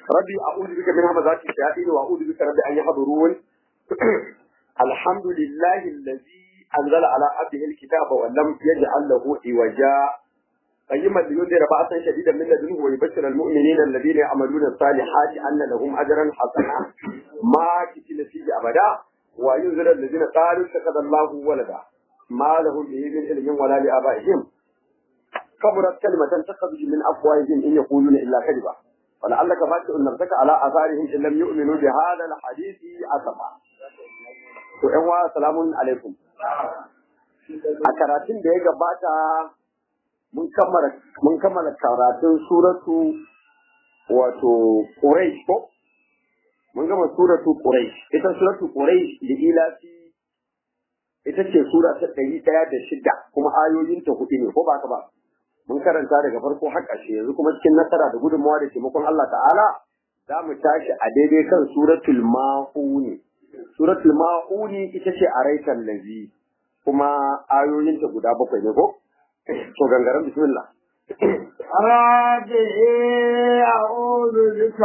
rabbi a'udhu bika min hamazati shayatin wa a'udhu bika rabbi an yahdurun alhamdulillahi allazi anzala ala abdihi alkitaba wa lam yaj'al lahu iwaja قيما لينذر بأسا شديدا من لدنه ويبشر المؤمنين الذين يعملون الصالحات أن لهم أجرا حسنا ما كتن فيه أبدا وينذر الذين قالوا اتخذ الله ولدا ما لهم به من علم ولا لآبائهم كبرت كلمة تخرج من أفواههم إن يقولون إلا كذبا ولعلك باكر نفسك على آثارهم إن لم يؤمنوا بهذا الحديث أسفا وإنوا سلام عليكم a karatun da ya gabata mun kammala karatun suratu wato Quraysh ko mun gama suratu Quraysh ita suratu Quraysh da ilafi ita ce sura ta ɗari ɗaya da shida kuma ayoyinta hudu ne ko ba ka ba mun karanta daga farko har ƙarshe yanzu kuma cikin nasara da gudunmawa da taimakon Allah ta'ala za mu tashi a daidai kan suratul ma'uni suratul ma'uni ita ce a raitan lazi kuma ayoyinta guda bakwai ne ko to gangaren bismillah ربي أعوذ بك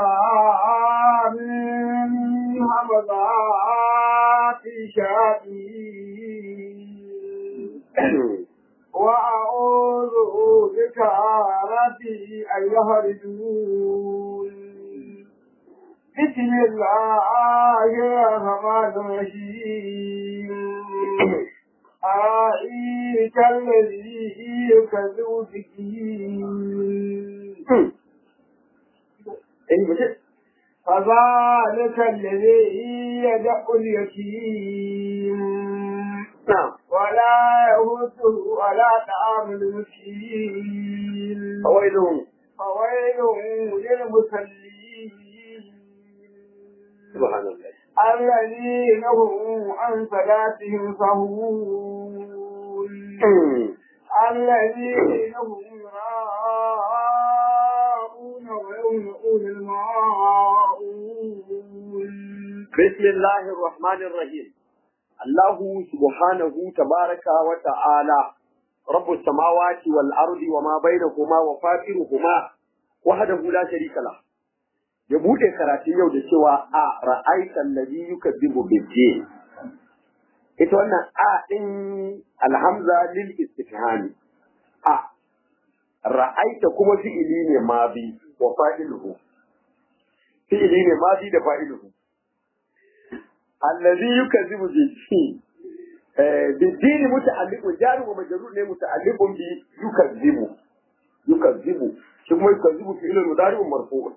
من همضات الشياطين وأعوذ بك ربي أن يهرجون بسم الله الرحمن الرحيم أرأيت الذي يكذب بالدين فذلك الذي يدع اليتيم نعم ولا يهده ولا طعام المسكين فويلهم فويل للمصلين سبحان الله الذين هم عن صلاتهم سهون الذين هم يراءون ويمنعون الماءون بسم الله الرحمن الرحيم الله سبحانه تبارك وتعالى رب السماوات والأرض وما بينهما وفاطرهما وحده لا شريك له ya buɗe karatun yau da cewa a ra'aitan ladhi yukazzibu bid-din ita wannan a din alhamza lil istifhami a ra'aita kuma fi'ili ne mabi wa fa'iluhu fi'ili ne mabi da fa'iluhu alladhi yukazzibu bid-din bid-din muta'alliqun jar wa majrur ne muta'alliqun bi yukazzibu yukazzibu shi kuma yukazzibu fi'ilun mudari'un marfu'un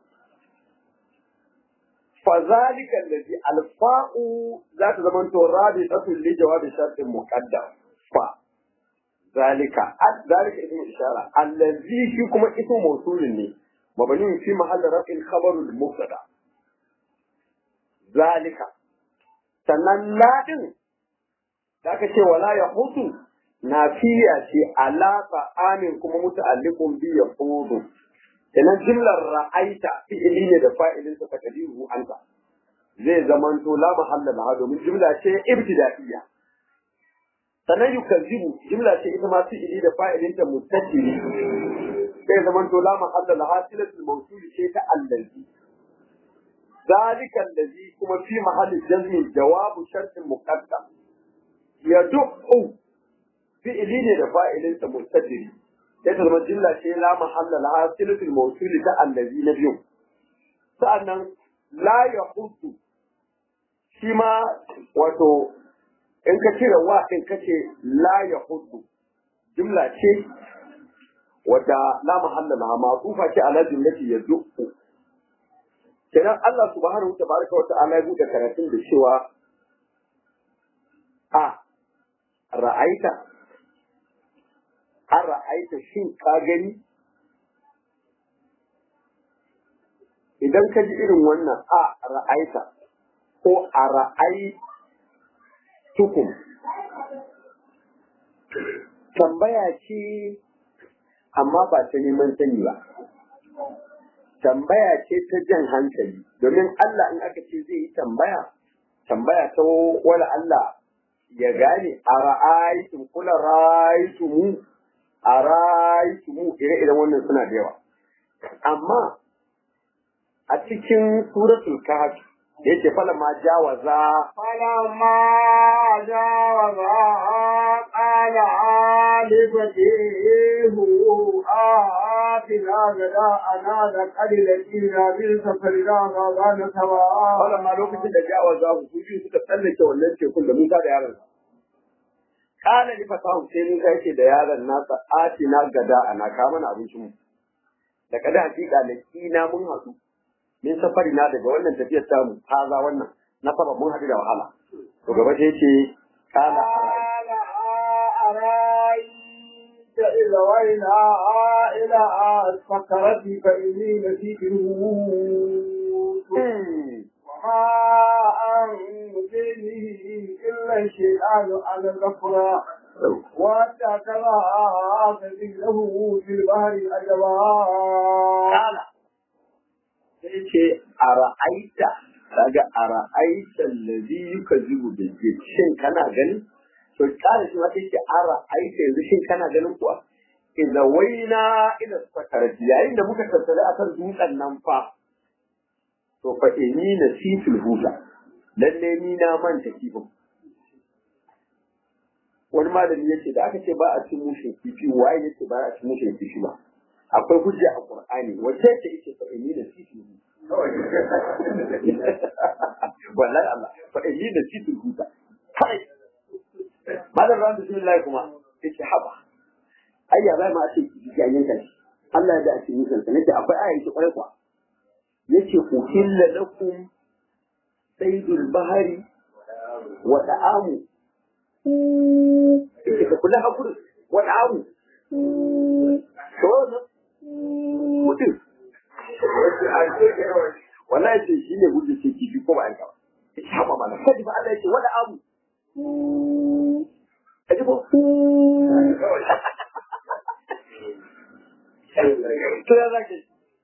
فذلك الذي الفاء ذات زمان رابطة لجواب شرط مقدم ف ذلك ذلك اسم إشارة الذي فيكم اسم موصول لي مبني في محل رفع خبر المبتدا ذلك sannan ladin da aka ce wala ya hutu na fiya ce alaƙa amin kuma muta'alliqun bi ya hudu kenan jimlar ra'aita fi'ili ne da fa'ilin sa takdiru anta zai zamanto la mahalla laha domin jimla ce ibtida'iyya sannan yukazzibu jimla ce ita ma fi'ili da fa'ilin ta mutasili zai zamanto la mahalla laha silatul mawsul ce ta allazi ذلك الذي كما في محل الجزم جواب شرط مقدم يدق فعلين لفاعل مستدري sai ta zama jilla ce la mahalla la silatul mawsul ta allazi na biyu sa'annan la yahutu shi ma wato in ka cire wa din kace la yahutu jumla ce wadda la mahalla la ma'tufa ce ala jumlati yad'u kenan Allah subhanahu tabaraka wa ta'ala ya buɗe karatun da cewa a ra'aita an ra'aita shin ka gani idan ka ji irin wannan a ra'aita ko a ra'ai tukum tambaya ce amma ba ta neman sani ba tambaya ce ta jan hankali domin Allah in aka ce zai yi tambaya tambaya ta wala Allah ya gane a ra'aitum kula ra'aitumu a ra'aitumu ire-iren wannan suna da yawa amma a cikin suratul kahf yace fala ma jawaza فلما جاوزا قال لفتيه آتنا غداءنا لقد لقينا بالسفرنا غضان fala سواء ma lokacin da jawaza su biyu suka tsallake wannan tekun da Musa da yaron sa kana li fatahu sai Musa yake da yaron nasa atina gada ana ka mana abincin mu da kada hakika da kina mun haɗu min safari na daga wannan tafiyar tamu haza wannan na saba mun haɗu da wahala to gaba sai ce kana قال أرأيت إذا وينا إلى السكرة فإني نسيت الموت وما أنزلني إلا الشيطان على الغفرة واتكل سبيله في البحر أجبا kala sai ce a ra'aita kaga a ra'aita allazi yukazibu bil jinn shin kana ganin to kala shi ma sai ce a ra'aita yanzu shin kana ganin kuwa idza waina ila sakarati yayin da muka tattale akan dutsen nan fa to fa inni nasitul huda lalle ni na manta kifin wani malami yace da aka ce ba a cin mushin kifi waye yace ba a cin mushin kifi ba akwai hujja a Qur'ani wace ce yake fa inni da situ wallahi Allah fa inni da situ huta kai madan ran bismillah kuma yace haba ayya bai ma ce ya yanka shi Allah ya da ake yin kansa nake akwai ayi shi kwarai kwa yace uhilla lakum saydul bahari wa da'amu yace ka kula hakuri wa da'amu to wannan mutum wallahi ce shi ne hujja ce kifi ko ba aika ba ya ce haɓa mana kaji ba Allah ya ce wani abu kaji ko to ya zaka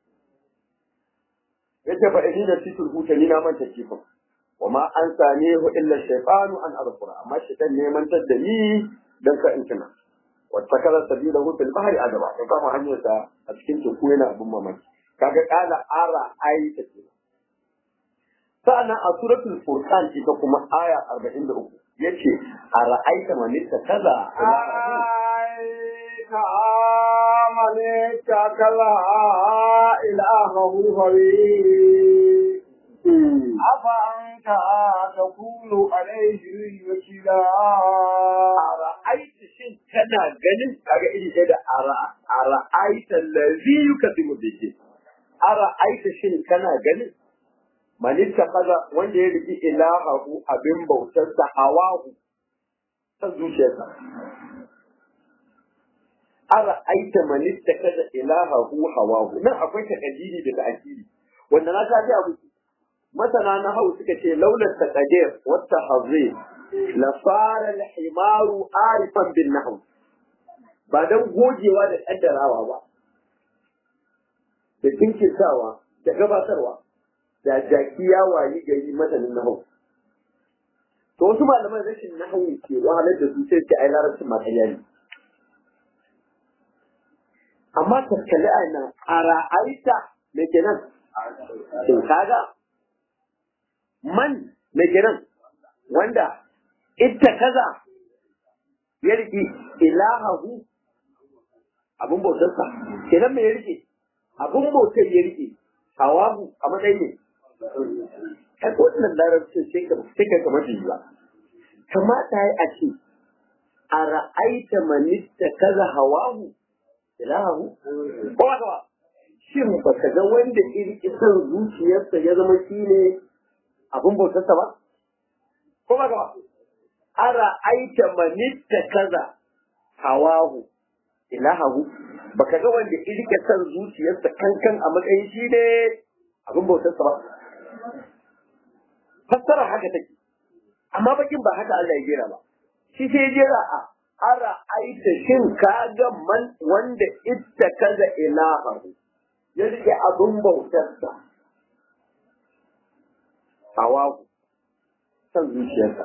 ya ce fa idina titul huta ni na manta kifin wa ma an sane hu illa shaytanu an azkura amma shaytan ne mantar da ni dan ka in tuna واتخذ سبيله في البحر عجبا فقام hanyarsa a cikin teku yana abin mamaki kaga kala ara aita ce sa'annan a suratul furqan ita kuma aya 43 yace ara aita man kaza أرأيت من اتكل إلهه هويه أفأنت تكون عليه وكيلا ara aita shin kana ganin kaga iri ɗaya da ara ara aita allazi yukadimu bihi ara aita shin kana ganin manista kaza wanda ya riki ilahahu abin bautarsa hawahu ta zuciyarsa ara aita manista kaza ilahahu hawahu nan akwai takadiri da ta'akiri wanda na ta ji abu masana na hau suka ce laular taqadir wa tahzir la fara al-himaru arifan bin nahw ba dan gogewa da kaddarawa ba da tinkirtawa da gabatarwa da jaki ya wayi gari masanin nahau to wasu malaman rashin nahau ke wahalar da su sai ce ai larabcin ma ƙarya ne amma tattali a nan a ra'aita me kenan shin kaga man me kenan wanda ita kaza ya rike ilahahu abun bautarsa kenan me ya rike abun bautar ya rike hawahu a matsayin ne kai ko wannan larabcin sai ka sai ka kamar jiwa kamata yi a ce a ra'aita manitta kaza hawahu ilahu ko ba ba shin ba ka ga wanda irki son zuciyarsa ya zama shi ne abin bautarsa ba ko ba ba a ra'aita manitta kaza hawahu ilahu ba ka ga wanda irki son zuciyarsa kankan a matsayin shi ne abin bautarsa ba fassara haka take amma bakin ba haka Allah ya jera ba shi sai ya jera a ara aita shin ka ga man wanda ita kaza ilahahu ya rike abin bautarsa hawaku san zuciyarsa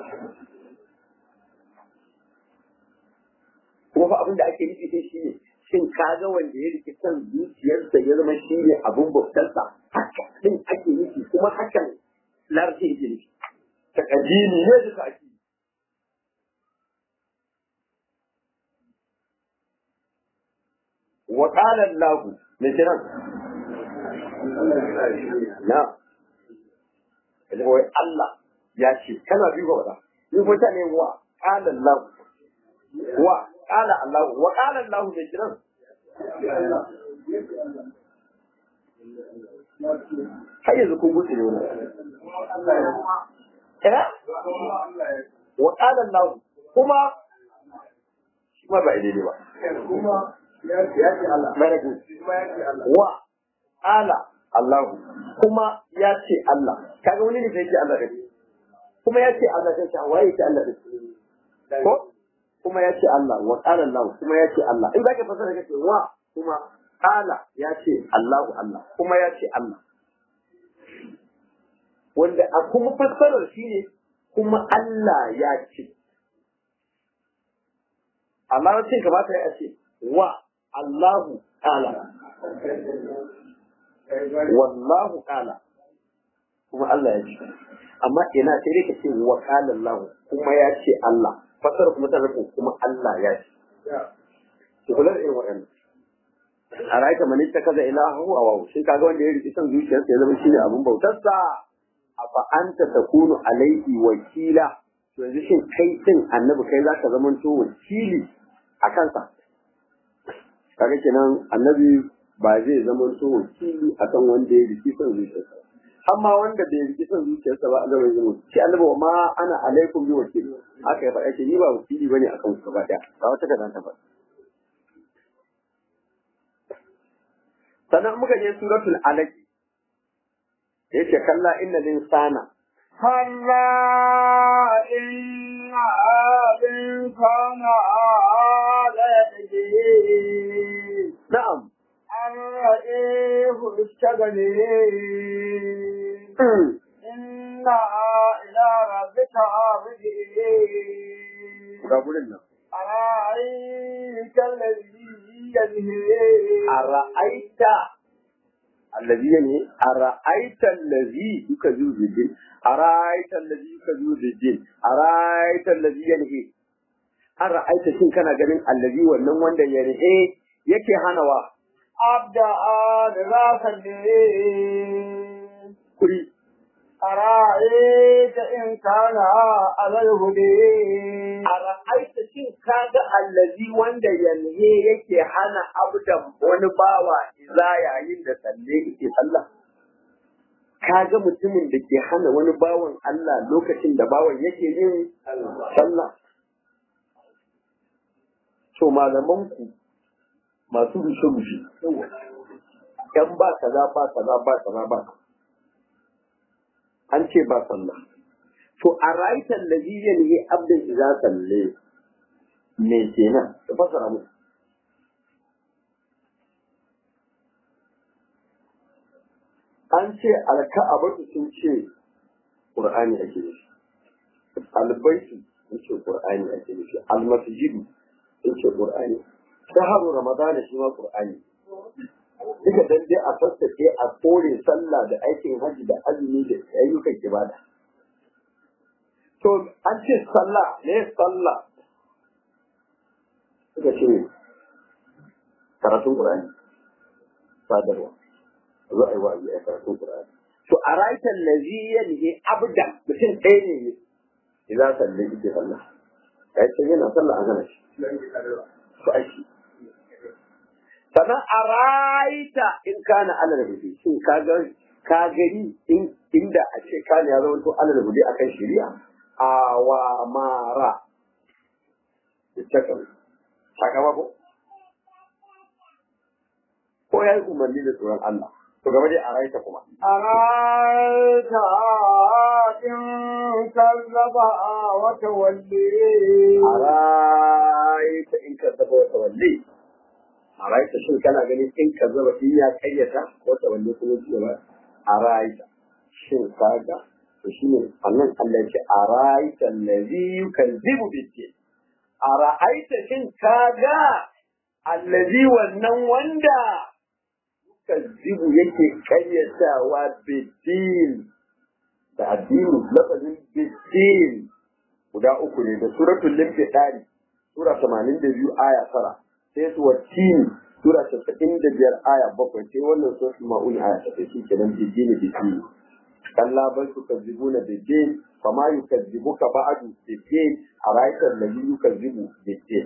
kuma fa abin da ake nufi sai shine shin ka ga wanda ya rike san zuciyarsa ya zama shi ne abin bautarsa haka din ake kuma hakan larabci yake nufi takadimi ne da ta'kidi wa qala Allah me kiran na kaje wai Allah ya ce kana bi ga wada ni ko ta ne wa qala Allah wa qala Allah wa qala Allah me kiran har yanzu kun gudu ne wannan eh wa qala Allah kuma shi ma ba daidai ba Very good. Wa ala Allah kuma ya ce Allah kaga wani ne sai ce Allah din kuma ya ce Allah sai ce waye ce Allah din ko kuma ya ce Allah wa qala Allah kuma ya ce Allah in zaka fasara kace wa kuma qala ya ce Allahu Allah kuma ya ce Allah wanda a kuma fassarar shine kuma Allah ya ce amma wacce kamata ya ce wa Allahu qala wallahu qala kuma Allah ya ce amma ina sai dai ka ce wa qala Allah kuma ya ce Allah fasar kuma ta rubu kuma Allah ya ce ki kula da irin waɗannan a rayuka mani ta kaza ilahu a wawu shi kaga wanda ya riƙi son zuciyarsa ya zama shine abin bautarsa afa anta takunu alaihi wakila to yanzu shin kai din annabi kai zaka zamanto wakili a kansa kaga kenan annabi ba zai zama so wakili akan wanda ya riki son zuciyarsa amma wanda bai riki son zuciyarsa ba Allah bai zama shi annabi wa ma ana alaikum bi wakili haka ya faɗa ce ni ba wakili bane akan ku gaba daya ga wata kaza ta faɗa sannan muka je suratul alaq yace kalla inna linsana كلا إن الإنسان ليطغي na'am أن رآه استغني إن إلى ربك رجعي ga gurin nan أرأيت الذي ينهي ara'aita allazi ne ara'aita allazi yukazu bidin ara'aita allazi yukazu bidin ara'aita allazi yanhi ara'aita shin kana ganin allazi wannan wanda yanhe yake hanawa أبدأ لذاك kuri أرأيت إن كان على الهدي ara'aita shin kaga allazi wanda yanhe yake hana abdan wani bawa iza yayin da salle yake sallah kaga mutumin da ke hana wani bawan Allah lokacin da bawan yake yin sallah to malamanku masu rushe-rushe ‘yan ba kaza ba kaza ba kaza ba an ce ba sallah to a raitar da ziyan yi abdin iza salle me kenan da fasara mu an ce alka'abatu sun ce qur'ani ake nufi albaitu sun ce qur'ani ake nufi almasjidu sun ce qur'ani shaharu ramadana shi ma qur'ani duka dan dai a sassafe a kore sallah da aikin hajji da azumi da ayyukan ibada to an ce sallah ne sallah suka ce karatun qur'ani sadarwa zo a yi wa'azi a karatun qur'ani to a raitan lazi yanhi abdan mutum ɗaya ne ne idan sallai ike sallah kai ce yana sallah a gana shi to aiki sannan a raita in kana alal hudu shin ka ga ka gani in inda a ce kana ya zama to alal hudu akan shari'a a wa mara ittakan sakamako ko ya yi umarni da tsoron Allah to gaba dai a raita kuma أرأيت إن كذب وتولي a raita in ka zaba wata walle a raita shin kana ganin in ka zaba in ya kayyata wata walle kuma ce ba a raita shin kaga to shine annan Allah ya ce a raita allazi yukazzibu bid a ra'aita shin kaga allazi wannan wanda yukazzibu yake kayyatawa bid da addini lafazin bidin guda uku ne da suratul limfidari sura 82 aya tara sai su watini sura 95 aya bakwai sai wannan suratul ma'un aya ta shi kenan bidin bidin kalla bal tukazzibuna bidin fama yukazzibuka ba'du bidin araita alladhi yukazzibu bidin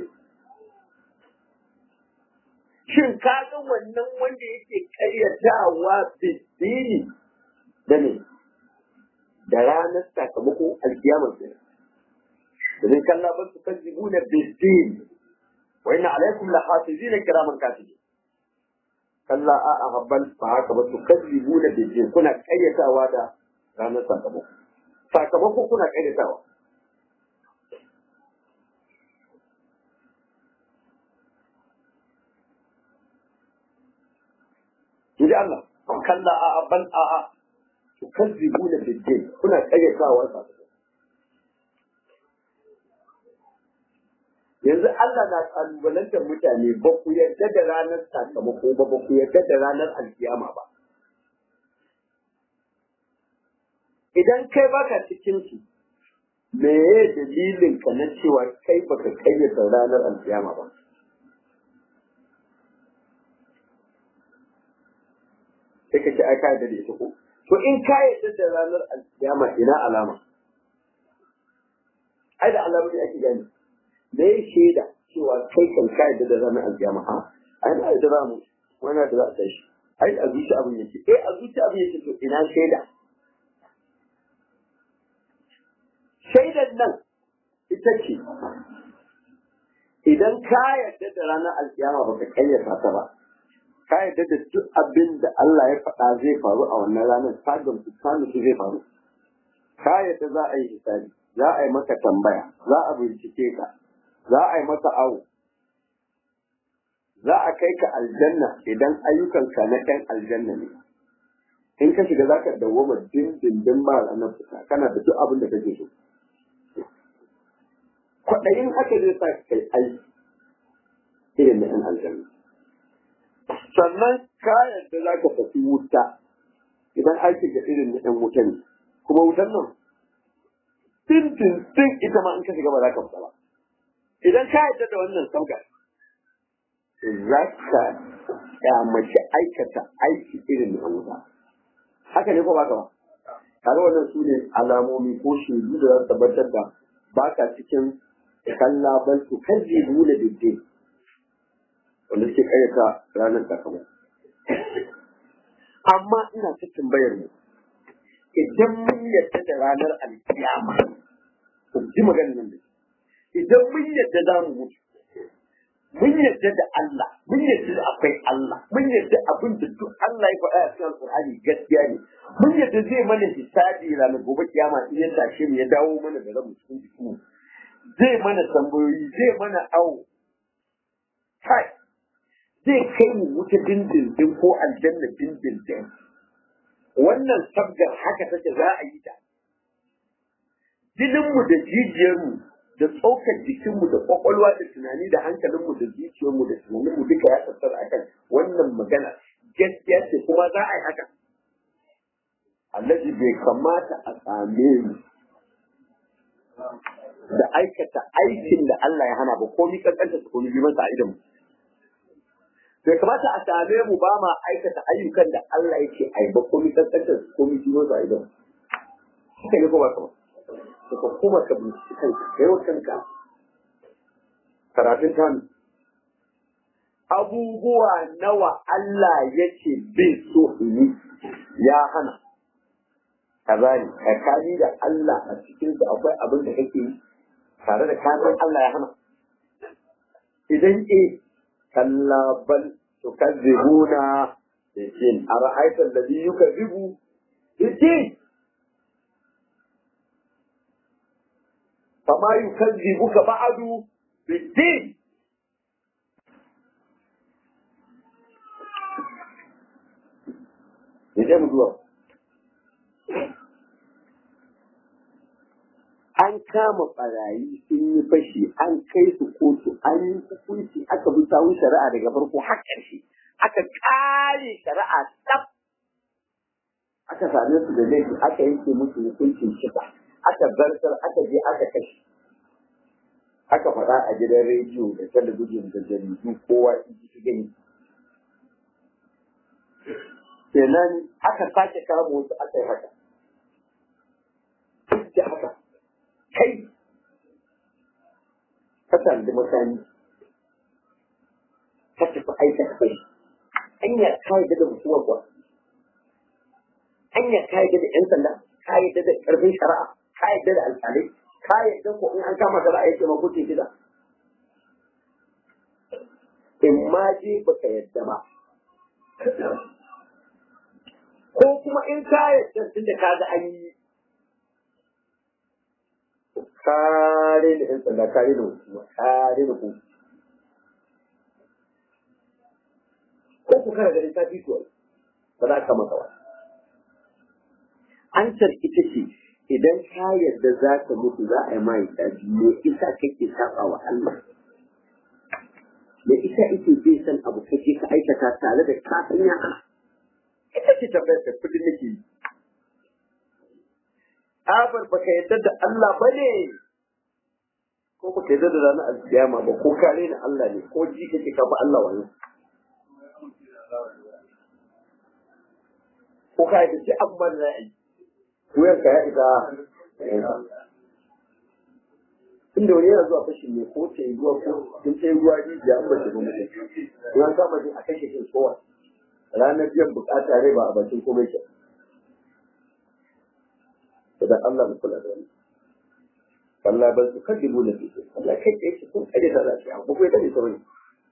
shin ka ga wannan wanda yake karyatawa bidini da ne da ranar sakamako alkiyamar kenan domin kalla bal tukazzibuna bidin wa inna alaikum lahafizina kiraman katibin kalla a a habban ba haka ba su kazzibu da bidin kuna kayyatawa da ranar sakamako sakamako kuna kayyatawa Jadi Allah, kalla a a ban a a su kazzibu da bidin kuna kayyatawa sakamako yanzu Allah na kalubalantar mutane ba ku yarda da ranar sakamako ba ba ku yarda da ranar alkiyama ba idan kai baka cikin su me ye dalilin ka na cewa kai baka kayyata ranar alkiyama ba sai ka ce ai ka yarda da ita ko to in ka yarda da ranar alkiyama ina alama ai da alamu ne ake gani da ya shaida cewa kai kan ka yadda da ranar alkiyama ha ai na yadda za mu wani da za a tashi ai a zuci abin yake eh a zuci abin yake to ina shaida shaidan nan ita ce idan ka yadda da ranar alkiyama baka kayyata ta ba ka yadda da duk abin da Allah ya faɗa zai faru a wannan ranar ta gamsu ta nufi zai faru ka yadda za a yi hisabi za a yi maka tambaya za a bincike ka za a yi masa awo za a kai ka aljanna idan ayyukanka na ɗan aljanna ne in ka shiga za ka dawwama dindindin ba ranar fita kana da duk abin da kake so kwaɗayin haka zai sa kai aiki irin na ɗan aljanna sannan kayan da za ka tafi wuta idan aiki ga irin na ɗan wuta ne kuma wutan nan tintin ita ma in ka shiga ba za ka fita ba idan ka yarda da wannan sauka za ka kyamaci aikata aiki irin na wuta haka ne ko ba ka ba tare wannan su ne alamomi ko shaidu da za su tabbatar da ba ka cikin kalla bal su kaji nuna dindin wanda suke kayyata ranar sakamako amma ina ta tambayar mu idan mun yarda da ranar alkiyama ku ji maganar nan da idan mun yadda za mu mutu mun yadda da Allah mun yadda da akwai Allah mun yadda abin da duk Allah ya faɗa a cikin Alƙur'ani gaskiya ne mun yadda zai mana hisabi ranar gobe kiyama in ya tashe mu ya dawo mana da rabu cikin jikinmu zai mana tambayoyi zai mana awo kai zai kai mu wuta dindindin ko aljanna dindindin wannan sabgar haka take za a yi ta jininmu da jijiyarmu da tsokar jikinmu da kwakwalwa da tunani da hankalinmu da zuciyarmu da tunaninmu duka ya tattara akan wannan magana gaskiya ce kuma za a yi haka allaji bai kamata a same mu da aikata aikin da Allah ya hana ba komi kankanta su komi biman a idan bai kamata a same mu ba ma aikata ayyukan da Allah yake ai ba komi kankanta su komi biman a idan haka ne ko ba kamar ka kuma ka binciki kanka ka yi wa kanka karatun tanu abubuwa nawa Allah yake bin so in ya hana kaza ne tsakani da Allah a cikin su akwai abin da kake yi tare da kasan Allah ya hana idan e kalla bal tukazzibuna bijin ara'aita alladhi yukazzibu bijin فما يكذبك بعد بالدين Idan mu zuwa. An kama ɓarayi sun yi fashi, an kai su kotu, an yi hukunci, aka bi sawun shari'a daga farko har ƙarshe, aka ƙare shari'a tsaf. aka same su da laifi aka yanke musu hukuncin kisa aka zartar aka je aka kashe aka faɗa a gidan rediyo da talabijin da jaridu kowa ji su gani kenan aka sake kama wasu aka yi haka duk da haka kai ka sandi makami ka tafi aikata kai hanyar ka yi da mutuwar kuwa hanyar ka yi da 'yan sanda ka yi da ƙarfin shari'a ka yi da alƙalai ka yi da ko in an kama ka za a yi taimako ce gida in ma je baka yadda ba ko kuma in ka yadda tun da ka ga an yi kare da 'yan sanda kare da hukuma kare da hukuma ko ku kara ganin ta fi ba za ka maka wani ansar ita ce idan ka yarda za ka mutu za a yi ma hisabi me isa kake saba wa Allah me isa ake bai san abu kake ka aikata tare da ka san ya ita ce tambayar da kudin nake yi abar baka yarda da Allah ba ne ko baka yarda da ranar alkiyama ba ko kare na Allah ne ko ji kake ka ba Allah wani ko ka yi ce abu ba da za a yi wuyar ka ya isa inda wani yana zuwa fashin ne ko ta yi ruwa ko in ta yi ruwa rijiya an bace ba mutum in an kama shi a kashe shi kowa ranar biyan bukata rai ba a bakin komai ke idan Allah mu kula da wani Allah ban su kaddibu na fiye Allah kai tsaye shi kun kare ta zafi a kuma ya kare ta wani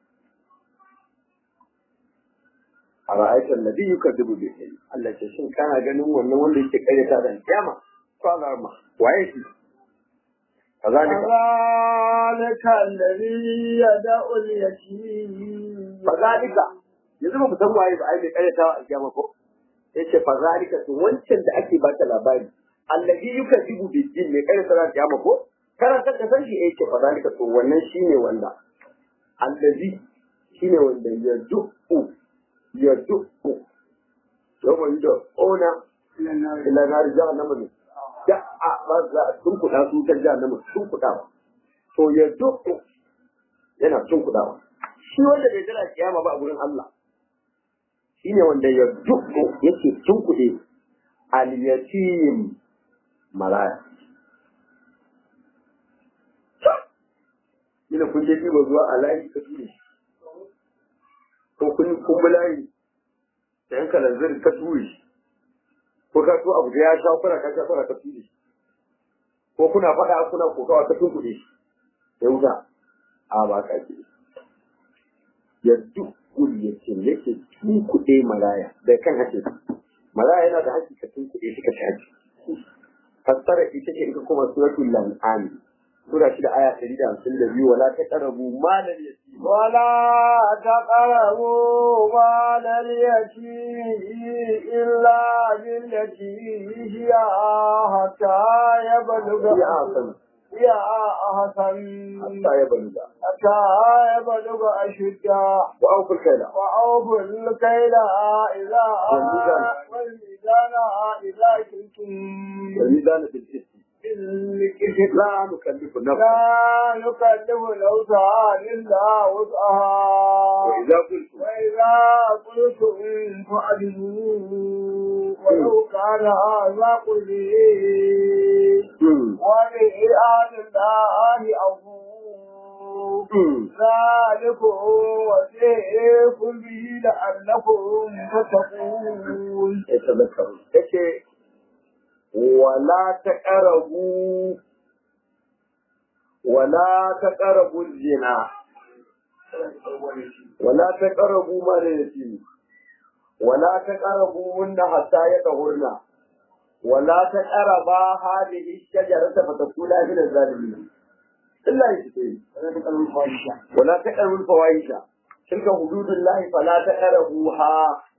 a ra'aitar nabi yukaddibu bi sai Allah ce shin kana ganin wannan wanda yake karyata da kiyama ko alarma waye shi kazalika كذلك الذي يدعو اليتيم kazalika yanzu ba ku san waye ba ai mai karyatawa a kiyama ko yace kazalika to wancan da ake baka labari allazi yukaddibu bi din mai karyata da kiyama ko karanta ka san shi yace kazalika to wannan shine wanda allazi shine wanda ya du'u ya du'u yawma yud'una ila nar jahannama ne da a ba za a tunkuɗa su ta jahannama tunkuɗawa to ya du'u yana tunkuɗawa shi wanda bai jira kiyama ba a gurin Allah shine wanda ya du'u yake tunkuɗe al-yatim malaya Ina kun je ɗiba zuwa a layi ka ture shi. Ko kun kun bi layi da yanka lanzir ka ture shi. Ko ka so abu da ya sha kuna ka sha kuna ka ture shi. Ko kuna faɗa kuna kokawa ka tunkuɗe shi. Ya wuta. A ba ka ce. Ya duk yake yake tunkuɗe malaya da kan hace. Malaya yana da haƙƙi ka tunkuɗe shi ka shaji. Fassara ita ce in ka koma suratul lan'am. sura shida aya ɗari da hamsin da biyu wala ta ƙarabu malar yatim ولا تقربوا مال اليتيم إلا بالتي هي حتى يبلغ ya hasan هي أحسن hatta ya baluga حتى يبلغ أشده wa aukul kaila وأوفوا الكيل إذا والميزان. والميزان إذا كنتم wal mizan bil qisti بالقسط la nukallifu nafsan لا نكلف نفسا إلا wa وسعها idza qultum وإذا قلتم فعدلوا ولو كان هذا قليل hmm ولإراد الله أفوه hmm ذلكم وسيكم به لعلكم تتقون yatadhakkaru yace wala taqrabu wala taqrabu zina wala taqrabu mal yatim wala taqrabu hunna hatta yatahurna wala taqraba hadhihi shajarata fatakuna min az-zalimin illa yake wala taqrabu al-fawahisha tilka hududullahi fala taqrabuha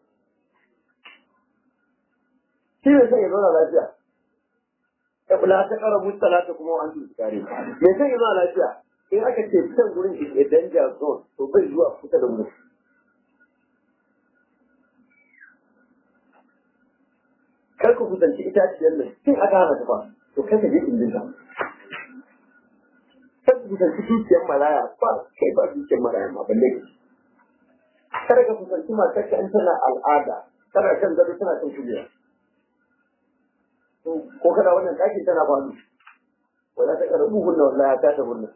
shi ne sai ya zauna lafiya ya kula ta ƙara mustalata kuma wa an su kare me sai ya zauna lafiya in aka ce can gurin is a danger zone to bai zuwa kusa da mu kar ka kusanci itaciyar nan tun aka hana ta fa to kai ka je indin ta kar ka kusanci dukiyar maraya ba kai ba dukiyar maraya ma balle ka kar ka kusanci matar ka in tana al'ada tana kan gado tana kan kujera ko kana wannan ɗakin tana faɗo wala ta karabu hunna wallahi ta ta hunna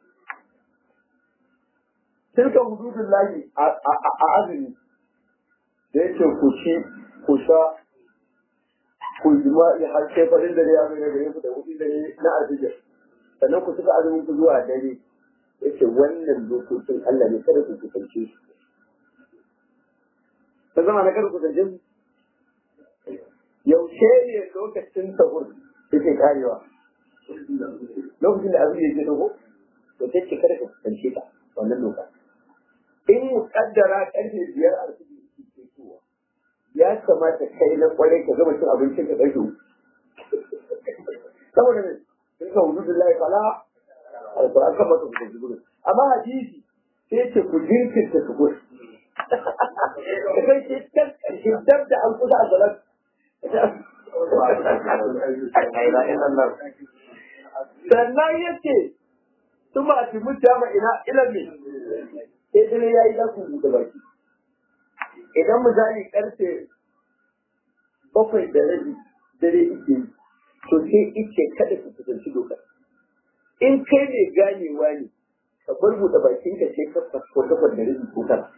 tilka hududullahi a azumi da yake ku ci ku sha ku jima'i har sai farin dare ya mai gare ku da hudun dare na arziki sannan ku suka azumin ku zuwa dare yace wannan dokokin Allah ne kada ku kusance su ta zama na kada ku kusance su yaushe ne lokacin sahur yake karewa lokacin da azumi yake dogo to sai ce kada ka kusance ta wannan lokacin in mukaddara karfe biyar a cikin ya kamata kai na kwarai ka gama cin abincin ka ɗauke saboda ne sun ka hudu da lai fala alƙur'an kan masa kuka jibiru amma hadisi sai ce ku jinkirta su gudu ka kai ce can ƙarshe dab da an kusa a salat sannan ya ce su ma fi mutama ina ilimi sai dare ya yi za ku buɗe baki idan misali karfe bakwai da rabi dare ike to sai ike kada ku kusanci doka in kai mai ganewa ne ka bar buɗe bakin ka sai ka ko takwas da rabi ko tara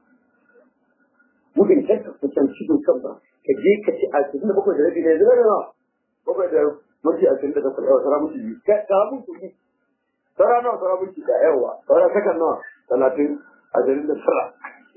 gudun kar ka kusanci dokan ba ka je ka ci a cikin bakwai da rabi ne zai na bakwai da minti ashirin da takwas yawa tara minti biyu ka mun kuɗi tara nawa tara minti da yawa tara sakan nawa talatin ashirin da tara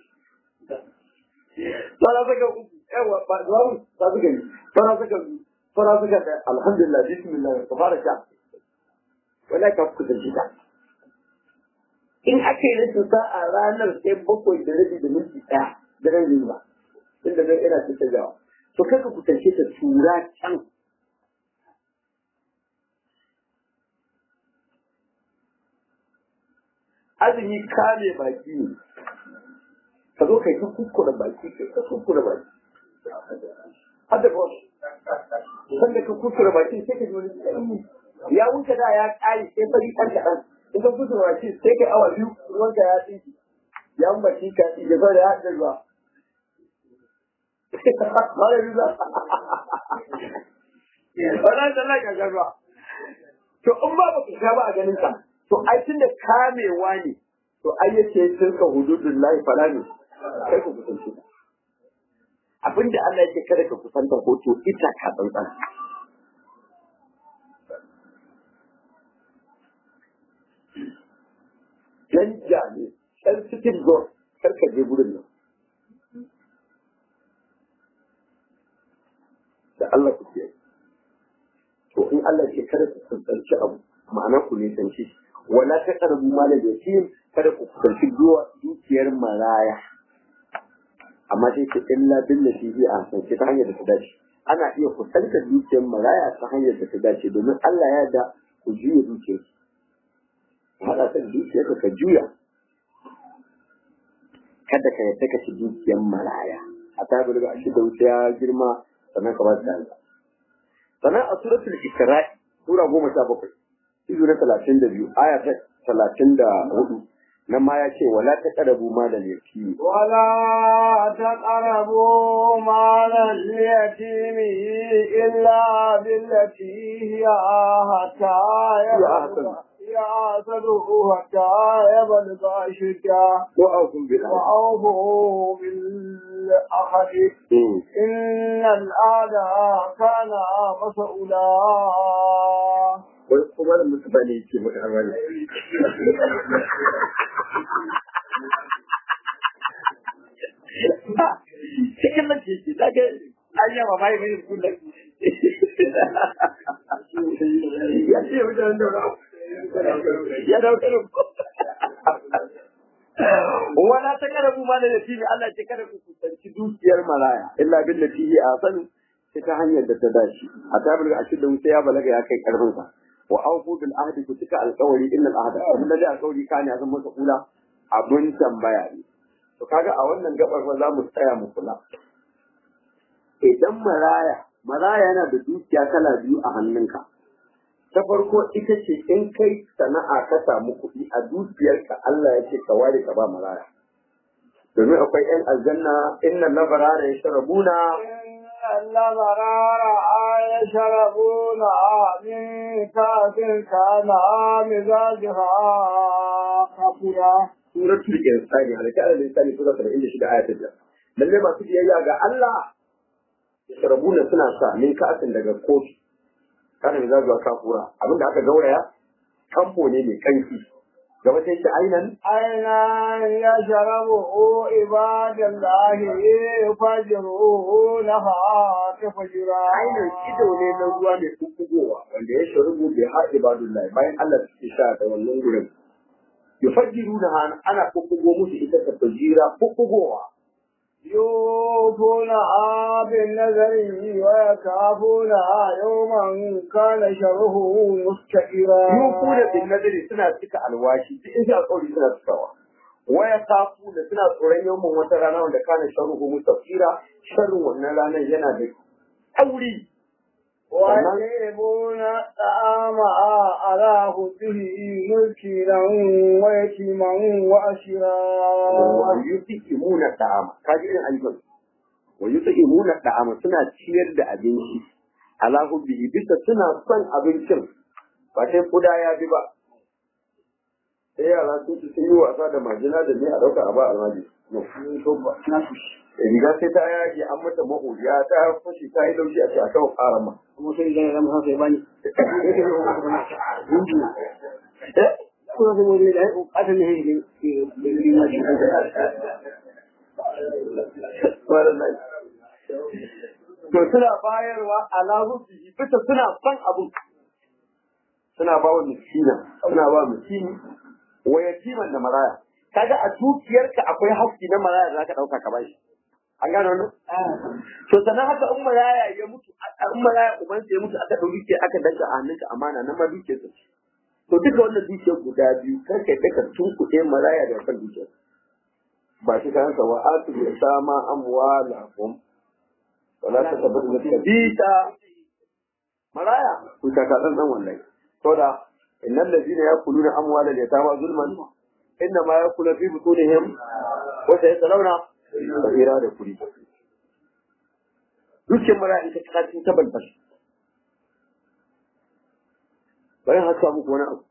fara saka uku yawa ba zuwa ta suka yi fara saka biyu fara saka da alhamdulillah bismillah ka fara sha wala ka kusa shi ta in aka yi rashin sa'a ranar sai bakwai da rabi da minti ɗaya da ran ba inda zai ina cikin jawa to kaka kusance ta tura can azumi kame baki ne ka zo kai ta kuskura baki kai ta kuskura baki har da boss san da ka kuskura baki sai ka ji wani tsanani ya wuce da ya kare sai fari ɗan kaɗan in ka kuskura baki sai kai awa biyu ruwanka ya tsinki ya mun baki ka ya zo da ya haɗa ruwa Mara yuza. Wala da Allah ka ruwa. To in ba ba ka sha ba a ganin ka. To ai tunda kamewa ne. To ai yace tilka hududullahi fala ne. kai ku kusance ta abinda Allah yake kada ka kusanta hoto ita ka tsantsan dan jami dan cikin go kar ka je gurin nan da Allah ku ce to in Allah yake kada ku kusanci abu ma'ana ku ne sanci wala ta karbu malal yatim kada ku kusanci dukiyar maraya amma sai ce illa billati hi ahsan ta hanyar da ta dace ana iya kusantar dukiyar maraya ta hanyar da ta dace domin Allah ya da ku juya dukiyar ku haɗa ta dukiyar ka ka juya kada ka yadda ka ci dukiyar maraya a ta bi daga shi da wuce ya girma sannan ka ba ta sannan a suratul isra'i sura goma sha bakwai izu na talatin da biyu aya ta talatin da hudu nan ma ya ce wala ta karabu malal yatimi ولا تقربوا مال اليتيم إلا بالتي هي حتى يبلغ يعتده حتى يبلغ أشده ko aukun bil وأوفوا بالعهد إن العهد كان مسؤولا wai kuma da mutane ke maka amana cikin nan ce ce daga an yawa bai mai kullum ya ce wajen da ya dauke wala ta karabu ma da yatimi Allah ce kada ku kusanci dukiyar maraya illa billati hi asanu sai ta hanyar da ta dace a tabar a cikin sai ya balaga ya kai karfin sa wa aufu bil ahdi ku cika alƙawari innal ahda abin da alƙawari kana ya zama masa kula abun tambaya ne to kaga a wannan gabar fa za mu tsaya mu kula idan maraya maraya yana da dukiya kala biyu a hannunka ta farko ita ce in kai sana'a ka samu kuɗi a dukiyarka Allah ya ce ka ware ka ba maraya domin akwai 'yan aljanna inna labarara ya sharabuna الأبرار يشربون من كأس كان مزاجها كافورا suratul insani halaka al insani sura 76 aya ta biyar lalle masu biyayya ga Allah yashrabuna suna sa min ka'asin daga kofi kana da zuwa kafura abinda aka gauraya kamfo ne mai kanki gaba sai shi ainan أين يشربه عباد الله يفجرونها تفجرا ainan ido ne na ruwa mai kukkugowa wanda ya sharubu bai har ibadullahi bayan Allah suke sha da wannan gurin yufajjiruna ana kukkugo musu ita ta fajira kukkugowa يوفونها بالنذر ويخافونها يوما كان شره مستقرا yufuna bin nadari suna cika alwashi duk in alƙawari suna cikawa waya kafu da suna tsoron yawan wata rana wanda kana sharruhu mustaqira sharrin wannan ranar yana da tauri ويجيبون الطعام على حبه مسكينا ويتيما وأسيرا wa yut'imuna ta'ama kaji irin ayyukan wa yut'imuna ta'ama suna ciyar da abinci ala hubbihi bisa suna son abincin ba sai kuda ya bi ba sai yara sun ci sun yi wasa da majina da ne a ɗauka a ba almaji riga sai ta yage an mata mahudiya ta fashi ta yi laushi a ce a kawo ƙaran ma kuma sai idan ya masa sai bani Eh? kuma sai wani da ya ƙasa ne ya yi mashi Subhanallah. To suna bayarwa ala hubbihi bisa suna son abun. Suna ba wa miskina, suna ba miskini wa yatiman da maraya. Kaga a dukiyarka akwai haƙƙi na maraya da zaka ɗauka ka bashi. An gano wannan? To sannan haka in maraya ya mutu, in maraya ubansa ya mutu aka ɗau dukiya aka danka a hannunka amana nan ma dukiyarsa ce. To duka wannan dukiyar guda biyu kar ka yadda ka tunkuɗe maraya da kan dukiyar. Ba shi kansa wa atu ya sama amwalahum wala ta tabbata da kabita maraya ku ta kadan dan wallahi to da innal ladina yakuluna amwala yatama zulman inna ma yakulu fi butunihim wa sayasalawna kabira da kuri dukkan maraya ita ta cikin tabbata bayan haka muku wani abu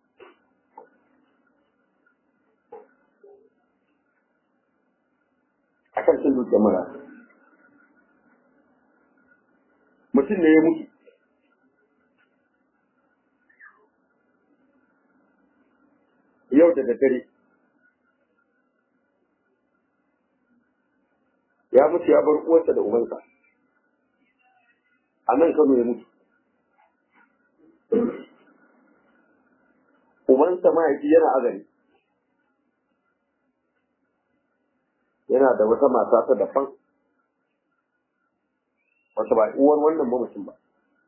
akan cin dukkan maraya mutum ne ya mutu yau da daddare ya mutu ya bar uwarsa da ubansa a nan kano ya mutu ubansa mahaifi yana azari yana da wata mata ta daban wata ba uwar wannan mamacin ba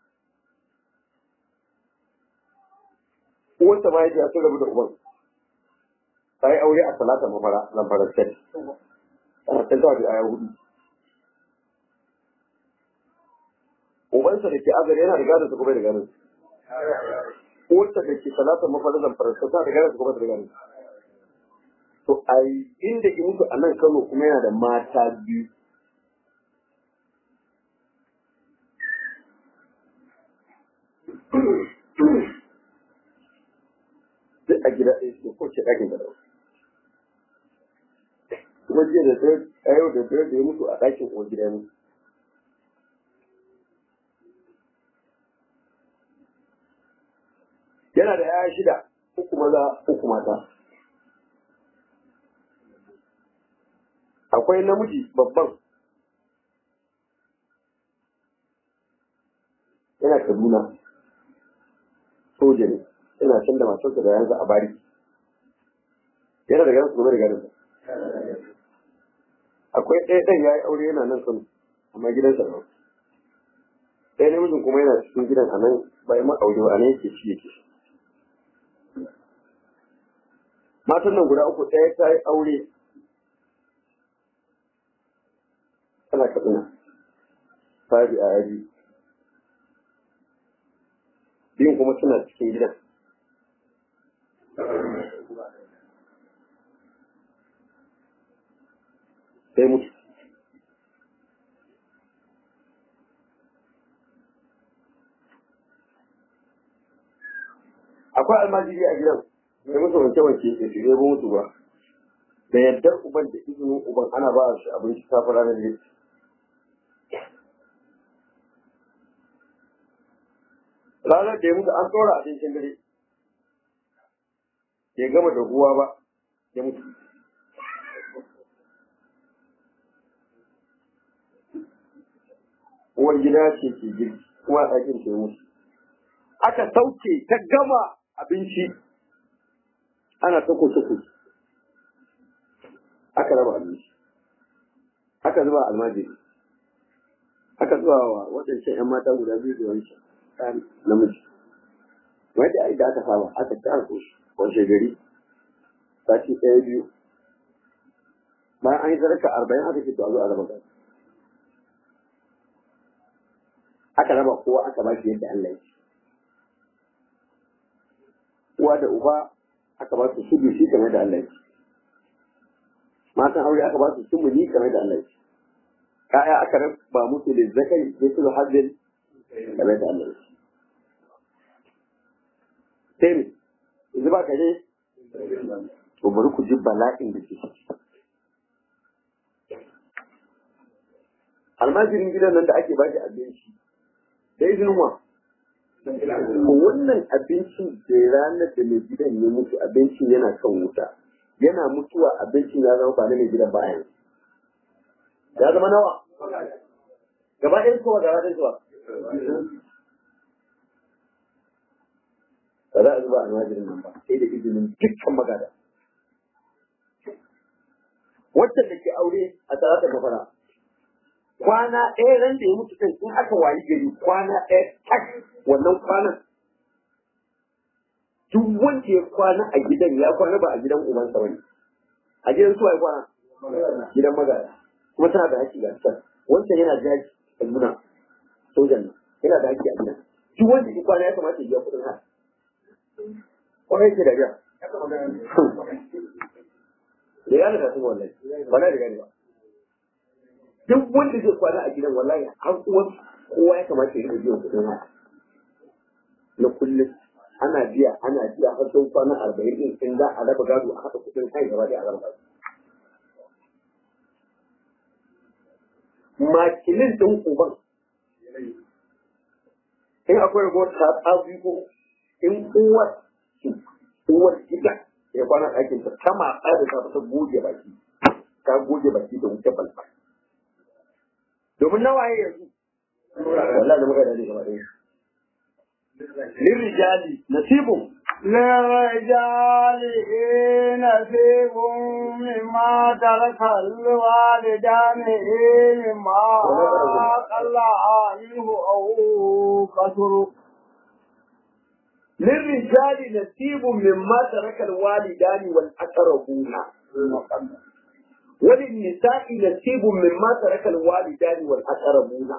uwarsa ma yake sun rabu da uban ta yi aure a talata mafara lamfarar state tana ta zuwa da aya hudu ubansa da ke azare yana da gadon su kuma da gadon uwarsa da ke talata mafara lamfarar state tana da gadon su kuma da gadon to a inda ki mutu a nan kano kuma yana da mata biyu duk a gida ɗaya su ko ce ɗakin da ɗau. Kuma jiya da dare a yau da dare da ya mutu a ɗakin uwar gida ne. Yana da yaya shida, uku maza, uku mata. Akwai namiji babban. Yana Kaduna. Soja ne. ina can da matarsa da yanzu a bari yana da ganin gobe da ganin akwai ɗaya ɗan ya yi aure yana nan kano amma gidansa da ɗaya namijin kuma yana cikin gidan a nan bayan ma aure ba a nan yake ci yake matan nan guda uku ɗaya ta yi aure tana katsina ta bi a yaji biyun kuma suna cikin gidan sai mutu akwai almajiri a gidan da musu wanke wanke ke shirye ba mutu ba da yardar uban da izinin uban ana ba shi abinci kafin ranar litinin ranar da ya mutu an tsora abincin dare ya gama da ruwa ba ya mutu uwar gida ce ke girki kuma a ɗakin ke mutu aka sauke ta gama abinci ana ta kusa aka raba abinci aka zuba almajiri aka zuba wa waɗancan 'yan mata guda biyu da wancan ɗan namiji wanda ai da aka saba aka ci aka koshi washe gari sati ɗaya biyu bayan an yi zarka arba'in aka ce to a zo a raba gari aka raba kowa aka ba shi yadda Allah ya ce uwa da uba aka ba su sudu shi kamar da Allah ya ce matan aure aka ba su sumuni kamar da Allah ya ce ka'ya aka raba musu da zakari sai su hajjin kamar da Allah ya ce sai ne yanzu ba ka ne to bari ku ji bala'in da ke ciki almajirin gidan nan da ake ba shi abinci da izinin wa wannan abincin da ranar da mai gidan ya mutu abincin yana kan wuta yana mutuwa abincin ya zama ba na mai gidan ba yanzu ya zama nawa gaba ɗaya kowa gaba ɗaya zuwa ba za a zuba almajirin nan ba sai da izinin dukkan magada wacce da ke aure a tsarata mafara kwana ɗaya ran da ya mutu ɗin in aka wayi gari kwana ɗaya tak wannan kwanan duk wanda ya kwana a gidan ya kwana ba a gidan ubansa bane a gidan suwa ya kwana gidan magada kuma tana da haƙƙi ga can wancan yana jaji a nuna sojan nan yana da haƙƙi a gidan duk wanda ya kwana ya kamata ya biya kuɗin haka kwarai ke da biya da ya da sun wallahi ba na da gani ba duk wanda zai kwana a gidan wallahi har uwan kowa ya kamata ya rika biyan kuɗin haka na kullum ana biya ana biya har sau kwana arba'in din in za a raba gado a haɗa kuɗin kai gaba da a raba gado makilin ɗin uban in akwai ragowar ta tsabi ko in uwar uwar gida ya kwana ɗakin ta ta matsa da ta ta goge baki ta goge baki da wuce balba domin nawaye yanzu wallahi da muka dade gaba ɗaya lirrijali nasibun للرجال نصيب مما ترك الوالدان مما قل عنه أو كثر للرجال نصيب مما ترك الوالدان والأقربون وللنساء نصيب مما ترك الوالدان والأقربون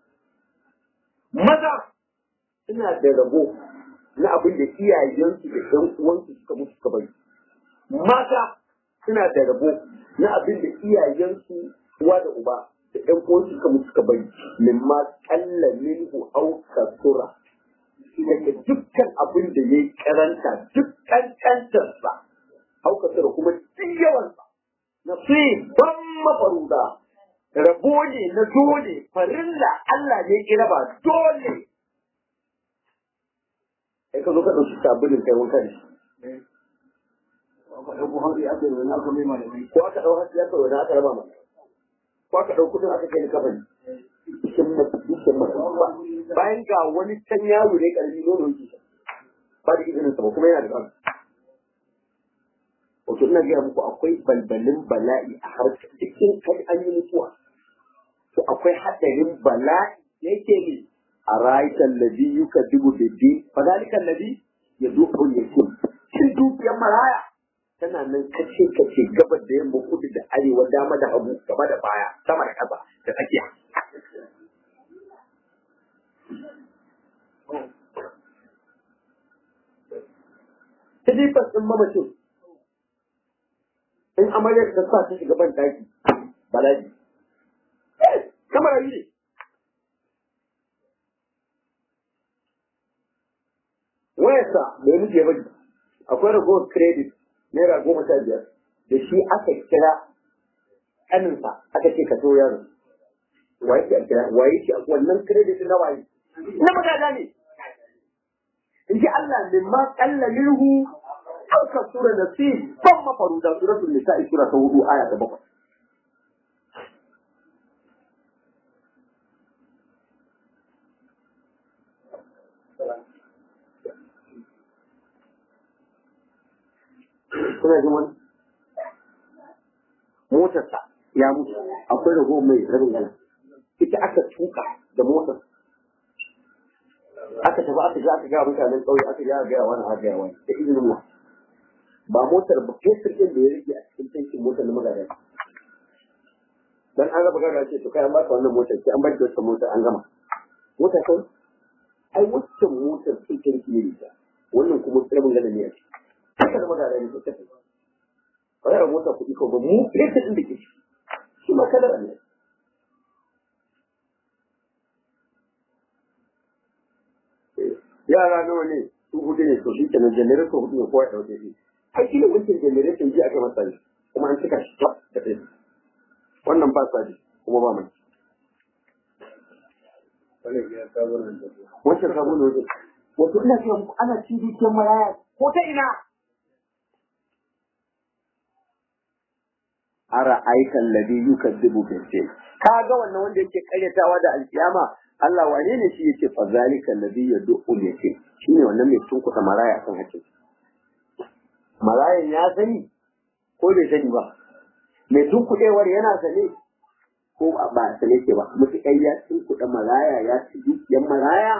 maza suna da rabo na abin da iyayensu da ɗan uwansu suka mutu suka bari mata suna da rabo na abin da iyayensu uwa da uba da ɗan uwansu suka mutu suka bari mimma kalla minhu au kasura daga dukkan abin da ya yi karanta dukkan kantarsa au kasura kuma duk yawansa na ban mafaruda rabo ne na dole farilla Allah ne ya raba dole sai ka zo ka ɗauki sabulin kai wanka da shi ko aka ɗau hasi aka wani aka raba mana ko aka ɗau kudin aka kai ni kafani cikin cikin bayan ga wani can yaro ne ƙarfi nono yake ba da izinin sa ba kuma yana da ɗan wato ina gaya muku akwai balbalin bala'i a harkar cikin kai an yi mutuwa to akwai haɗarin bala'i yake ne a rayukan ladi yuka dubu da din fa zalikan ladi ya dubu ya ce shin dukiyar maraya tana nan kace kace gabar da yamma kudu da arewa dama da hagu gaba da baya sama da ƙasa da tsakiya silifas ɗin mamacin in amaryar ta sa ta shiga ban daki balaji kamar yi ne wayarsa bai nufi ya bari akwai ragowar credit naira goma sha biyar da shi aka kira ƙaninsa aka ce ka so yaro waye ce a kira waye ce wannan credit na waye na magana ne in ji Allah min ma kalla minhu aw kasura nasib ban mafaruda suratul nisa'i sura ta hudu aya ta bakwai kuna jin wani motarsa ya mutu akwai rago mai rabin gana ita aka tuka da motar aka tafi aka ga aka ga mutanen ƙauye aka ga ga wani aka ga wani da izinin mu ba motar ba fesir din da ya rike a cikin tankin motar na magana dan an raba gara ce to kai an baka wannan motar ki an bar wata motar an gama motar kai ai waccan motar sai ta rike ne ta wannan kuma rabin gana ne a ciki haka da magana ne ta tafi ba ya mota kuɗi ko ba mu fesir din da ke shi ma kadar ne yara nawa ne su hudu ne to shi ke nan generator hudu ne kowa ya dauke shi ai shi ne wancan generator ji aka masa shi kuma an cika shi tab da kai wannan ba sa kuma ba mai wancan sabo ne wajen wato ina cewa muku ana cin dukiyar maraya ko ta ina ara aikan ladhi yukadibu bil ka ga wannan wanda yake karyatawa da alkiyama Allah wane ne shi yake fa zalika alladhi yad'u yatim shine wannan mai tunkuta maraya akan hakkin marayan ya sani ko bai sani ba mai tunkudewar yana sane ko ba sane ke ba mutukai ya tunkuda maraya ya ci dukiyar maraya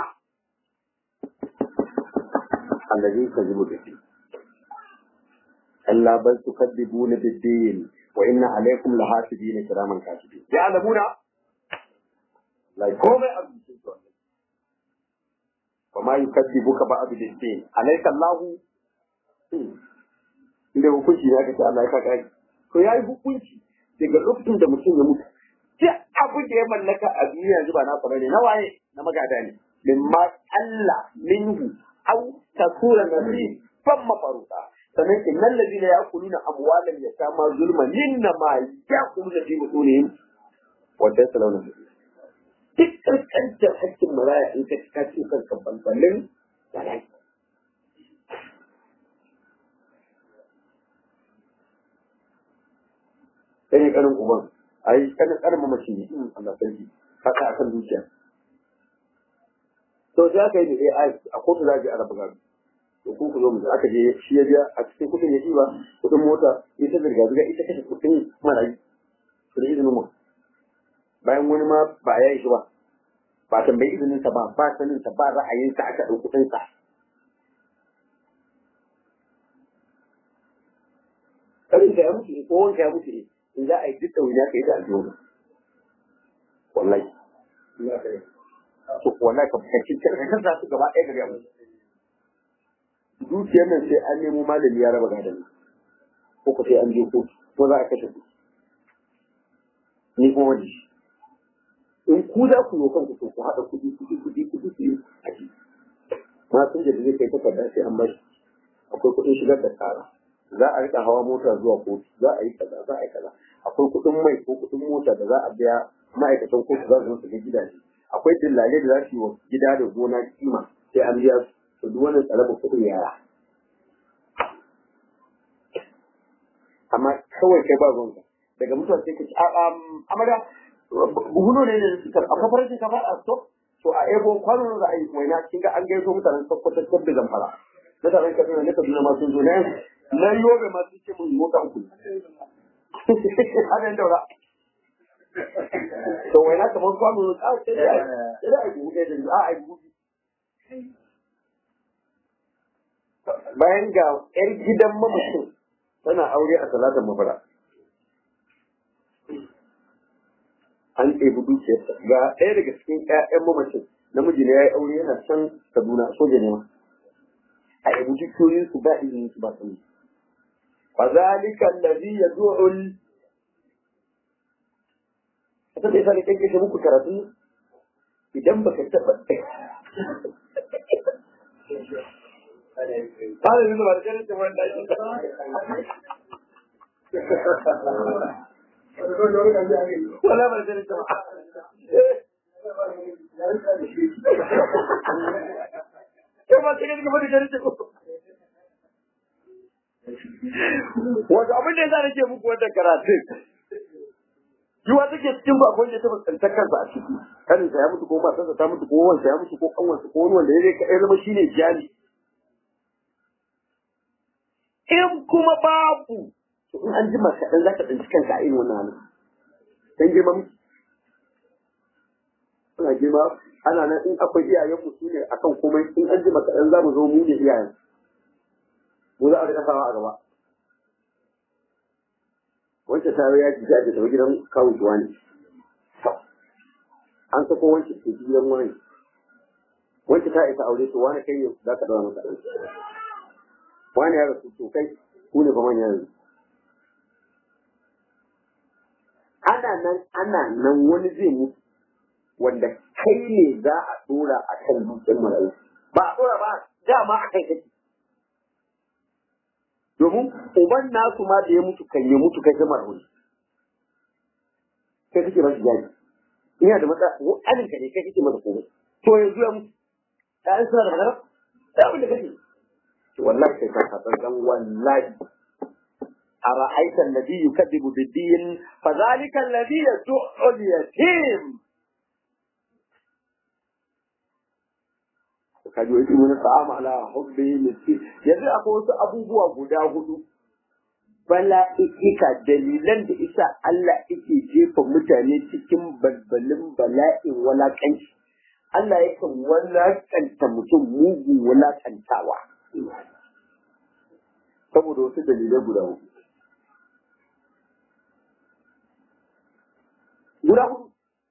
alladhi yukadibu bil Allah bal tukadibuna bid-din wa inna alaykum lahafidin kiraman katibin ya'lamuna lai komai a rubuce su wannan wa ma yukadibuka ba abu din alayka Allahu inda hukunci ne aka ce Allah ya kaka to yayi hukunci daga lokacin da mutum ya mutu duk abin da ya mallaka a duniya yanzu ba na fara ne na waye na magada ne mimma Allah minhu aw takura nasi fan mafaruta sannan innal ladina ya'kuluna amwalan yatama zulman inna ma ya'kuluna fi butunihim wa tasalawna duk kankantar hakkin maraya in ka ka ci kanka balbalin bala'i sai ne kanin uban a yi kanin kanin mamaci ne Allah sarki haka akan dukiya to sai aka yi da AI a kotu za a je a raba gado to ku ku zo mu aka je shi ya biya a cikin kudin ya ba kudin mota ita zirga zirga ita kashe kudin marayi su da izinin mu bayan wani ma ba ya yi shi ba ba tambayi izinin sa ba ba sanin sa ba ra'ayin sa aka ɗauki kudin sa karin ka ya mutu ne ko wanka ya mutu ne in za a yi duk ɗauniya ka yi da aljihu wallahi to wallahi ka fahimci kan sa su gaba ɗaya ga gaba dukiyar nan sai an nemo malami ya raba gadon ko ko sai an je kotu ko za a kashe ku ni kuma wani in ku za ku yi kanku to ku haɗa kuɗi kuɗi kuɗi kuɗi ku yi a ci ma sun da zai kai takarda sai an bashi akwai kuɗin shigar da tsara za a rika hawa mota zuwa kotu za a yi kaza za a yi kaza akwai kuɗin mai ko kuɗin mota da za a biya ma'aikatan kotu za su zo su ga gidaje akwai dillale da za su yi wa gida da gona kima sai an biya su to duk wannan tsaraba kuɗin yara amma kawai kai ba ruwanka daga mutuwa sai ka ci a amara buhuno ne da suka a kafar ka ba a to to a ego kwano da ai waina kin ga an gaiso mutanen sokoto tab da zamfara mutanen kaduna ne kaduna ma sun zo ne na yobe ma sun ce mun mota uku hadan daura to waina kamar kwano a sai da sai da ai buhu da a ai buhu bayan ga yar gidan mamacin tana aure a salatar mafara an ɗebi dukiyarsa ga ɗaya daga cikin ƴaƴan mamacin namiji ne ya yi aure yana can kaduna soja ne ma a yabi dukiyoyin su ba izinin su ba sani فذلك الذي يدعو ال... a san da yasa ne kanke muku karatu idan baka taba هذا اللي ما رجعت ولا ولا ما رجعت كما تجد كما رجعت wato abin da yasa nake muku wannan karatun yiwa take cikin ba akwai da ta fuskantar kansa a ciki kanin sa ya mutu ko matarsa ta mutu ko wansa ya mutu ko kanwansa ko wani wanda ya ya zama shine jali in kuma babu to in an jima kaɗan za ka tsinci kanka a irin wannan halin dan girma miki ana girma ana nan in akwai iyayen mu su ne akan komai in an jima kaɗan za mu zo mu ne iyayen mu za a rika sawa a gaba wancan ta ya ji ta tafi gidan kawo tuwa ne an sako wancan ke gidan wani wancan ta isa aure to wani kai ne za ka daura masa ɗan wani ya rasu to kai ku ne fa manya yanzu ana nan ana nan wani zai mutu wanda kai ne za a dora a kan dukiyar marayu ba a ɗora ba dama a kai kake domin uban nasu ma da ya mutu kan ya mutu kai zama rauni kai kake masa jari ina da matsa alin ka ne kai kake masa komai to yanzu ya mutu ɗayan suna da magana da abin da kake to wallahi kai ka san dan wallahi أرأيت الذي يكذب بالدين فذلك الذي يدعو اليتيم kaji wai mun ta'ama ala hubbi miskin yanzu akwai wasu abubuwa guda hudu bala'ika dalilan da isa Allah yake jefa mutane cikin balbalin bala'in walakanci Allah yakan walakanta mutum mugun walakantawa saboda wasu dalilai guda hudu guda hudu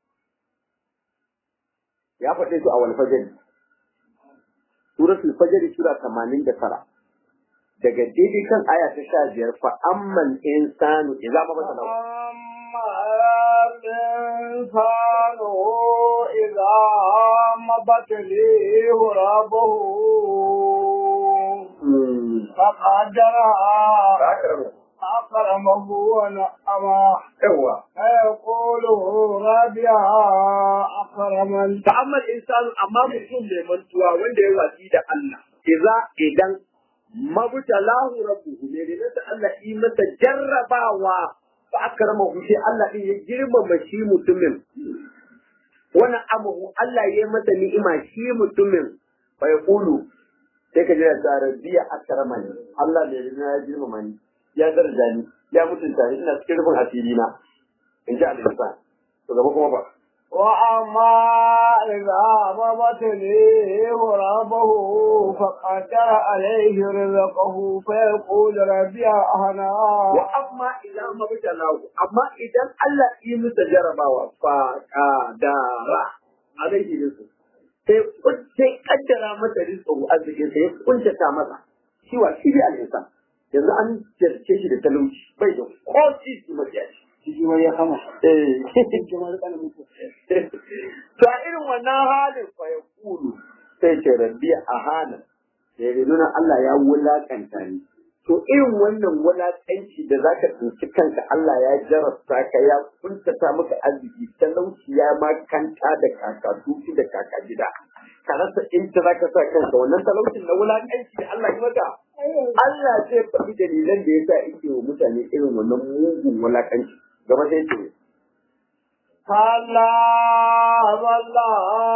ya faɗe su a wani fajari suratul fajr sura 89 daga daidai kan aya ta sha biyar fa amman insanu idza ma bata lahu الإنسان إذا ما ابتليه ربه فقدرها أكرمه ونعمه yawa فيقول ربيها أكرمن ta'amma insanu amma mutum mai mantuwa wanda ya watsi da Allah idza idan mabtalahu rabbuhu ne ne da Allah yi masa jarrabawa fa akramahu sai Allah din ya girmama shi mutumin wannan amahu Allah ya yi masa ni'ima shi mutumin fa yaqulu sai ka jira da rabbiya akramani Allah ne ya girmama ni ya daraja ni ya mutunta ni ina cikin rufin asiri na in ji Allah to gaba kuma ba وأما إذا ما ابتليه ربه فقدر عليه رزقه فيقول ربي أهنا wa amma idan mabtalahu amma idan Allah yi masa jarabawa fa kadara alaihi rizqu sai sai kaddara masa rizqu arziki sai ya kuntata masa shi wa shi bi al-insan yanzu an jarce shi da talauci bai da ko shi mafiya shi ma ya kama eh shi ma ya kana mutu to a irin wannan halin fa ya kulu sai ce rabbi ahana sai ya nuna Allah ya wulakanta ni to irin wannan wulakanci da zaka tsinci kanka Allah ya jarabta ka ya kuntata maka arziki talauci ya makanta da kaka tuki da kaka gida ka rasa inda zaka sa kanka wannan talaucin na wulakanci da Allah ya maka Allah zai faɗi dalilan da yasa yake wa mutane irin wannan mugun wulakanci gaba sai ce كلا بل لا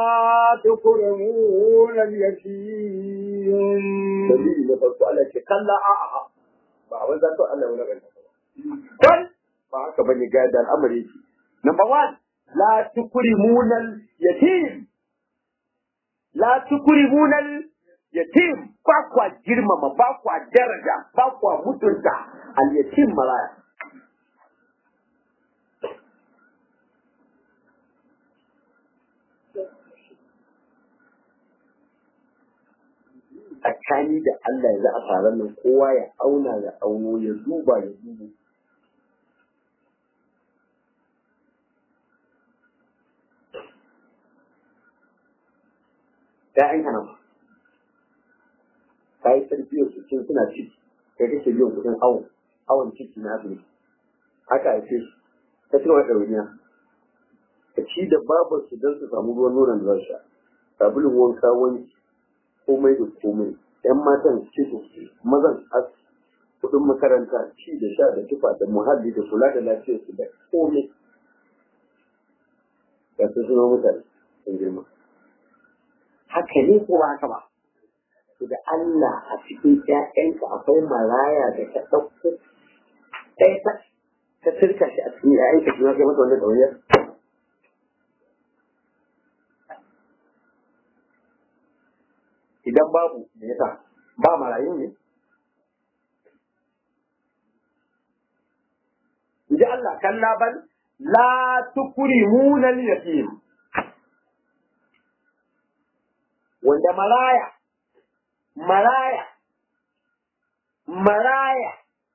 تكرمون اليتيم dalili na farko Allah ce kalla a a ba a banza to Allah wani ganta kan ba haka bane ga da al'amari yake number one la tukrimunal yatim la tukrimunal yatim ba kwa girmama ba kwa daraja ba kwa mutunta al yatim maraya tsakani da Allah ya za a taron nan kowa ya auna ya auno ya duba ya dubu ‘ya'yan kana ka yi tarbiyyar su cin suna ciki kai kake biyan kuɗin awon awon ciki na su haka ake su ta cika wata ɗauniya ka ci da babar su don su samu ruwan nonon da za su sha sabulun wanka wanki komai da komai ‘yan matan ciki mazan as kuɗin makaranta ci da sha da tufa da muhalli da kula da lafiyar su da komai ga su suna mutane sun girma haka ne ko ba haka ba to da Allah a cikin ƴaƴanka akwai maraya da ta ɗauko ɗaya ta ta turka shi a cikin ƴaƴanka kuma kai masa wannan ɗauyar idan babu me yasa ba marayu ne Inji Allah kalla bal la tukrimuna al-yatim wanda maraya maraya maraya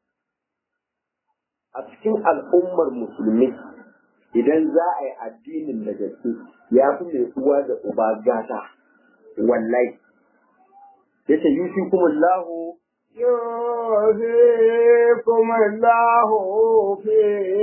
a cikin al'ummar musulmi idan za a yi addinin da gaske ya fi mai uwa da uba gata wallahi yace yusi kuma lahu يوفيكم الله في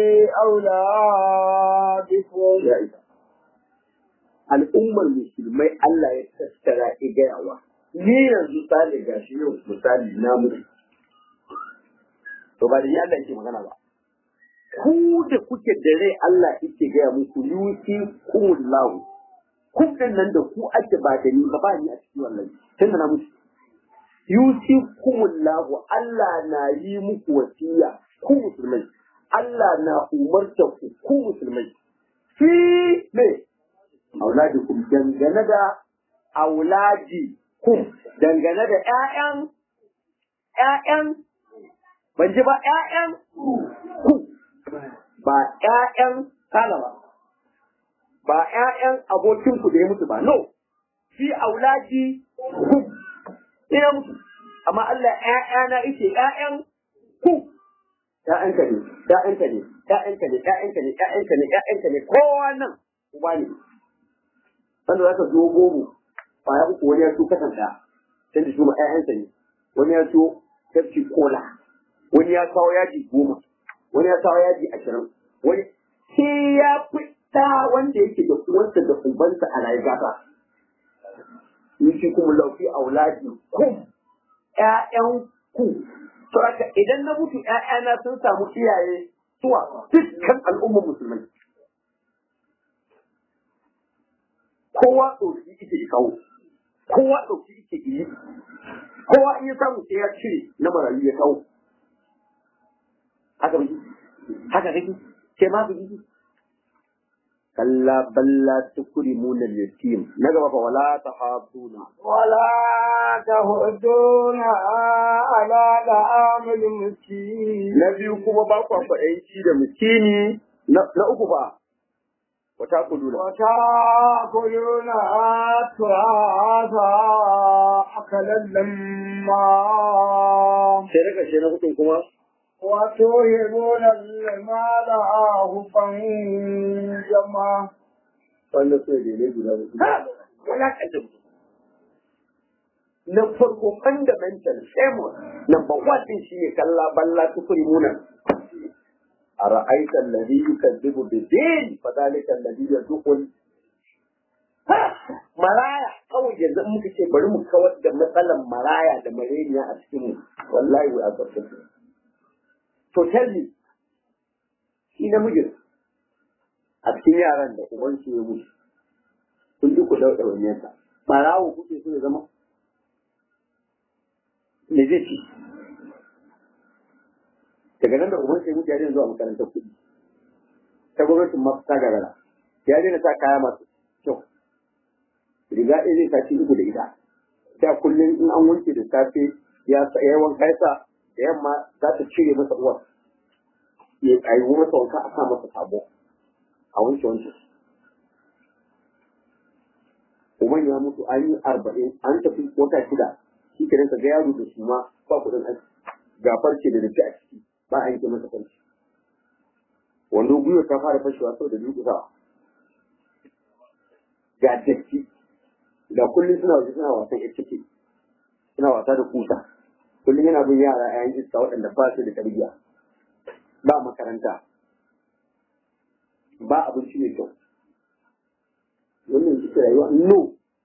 أولادكم ya isa al'ummar musulmai Allah ya tattara igayawa ni yanzu sale gashi yau misali na mutu to ba da yi Allah yake magana ba ku da kuke da rai Allah yake gaya muku yusi kumullahu kun nan da ku ake ba da ni ba ba ni a cikin wallahi tun da na mutu yusi kumullahu Allah na yi muku wasiya ku musulmai Allah na umarta ku ku musulmai fi me auladikum dangane da auladi kum dangane da ƴaƴan ƴaƴan ban ji ba ƴaƴan ku ba ƴaƴan kala ba ba ƴaƴan abokin ku da ya mutu ba no fi auladi kum ina mutu amma Allah ƴaƴana yake ƴaƴan ku ƴaƴanka ne ƴaƴanka ne ƴaƴanka ne ƴaƴanka ne ƴaƴanka ne ƴaƴanka ne kowa nan uba ne wanda za ka zo goro ba ya uku wani ya so kasan ɗaya sai da shuma ƴaƴansa ne wani ya so tafci kola wani ya kawo yaji goma wani ya kawo yaji ashirin wani sai ya fi ɗa wanda yake da uwansa da ubansa a rayuwa ba yushi kuma laufi auladi kum ƴaƴan ku to haka idan na mutu ƴaƴana sun samu iyaye suwa dukkan al'ummar musulmai kowa ɗauki ike yi kawo kowa ɗauki ike yi kowa in ya samu sai ya cire na marayu ya kawo haka bai haka kake sai ma bai kalla balla tukrimuna al-yatim na gaba fa wala tahafuna ولا تهدون على طعام المسكين na biyu kuma ba ku kwaɗayi da miskini na na uku ba wata kuduna وتأكلون التراث أكلا لما sai na ƙarshe na hudun kuma وتوهبون المال حبا جما wanda su ne ne guda hudu wala kanta mutum na farko fundamental framework number one din shi ne kalla balla tukuri muna a ra'aita alladhi yukazzibu bid-din fa dhalika alladhi yadkhul maraya kawai yanzu in muka ce bari mu kawar da matsalan maraya da mareniya a cikin mu wallahi we are successful to tell me shi namijin a cikin yaran da uban su ya mutu kun ji ku dauɗa wani yasa barawo kuke so ya zama me zai ci daga nan da uban sai mutu ya daina zuwa makarantar kuɗi ta gwamnatin ma ta gagara ya daina sa kaya masu kyau riga ɗaya zai saci uku da ita da kullum in an wanke da safe ya sa ya wanka ya sa da yamma za ta cire masa uwar ya ayi masa wanka a sa masa sabo a wanke wanke uban ya mutu an yi arba'in an tafi wata shida shi ke ka ga yaro da su ma ba kuɗin aiki ga farce da datti a ciki ba a yanke masa farce wando gwiwa ta fara fashewa sau da durƙusawa ga datti ga kullum suna waje suna wasan ita ce suna wasa da kusa kullum yana bin yara a yan iska waɗanda ba su da tarbiyya ba makaranta ba abinci mai kyau wannan shi rayuwa no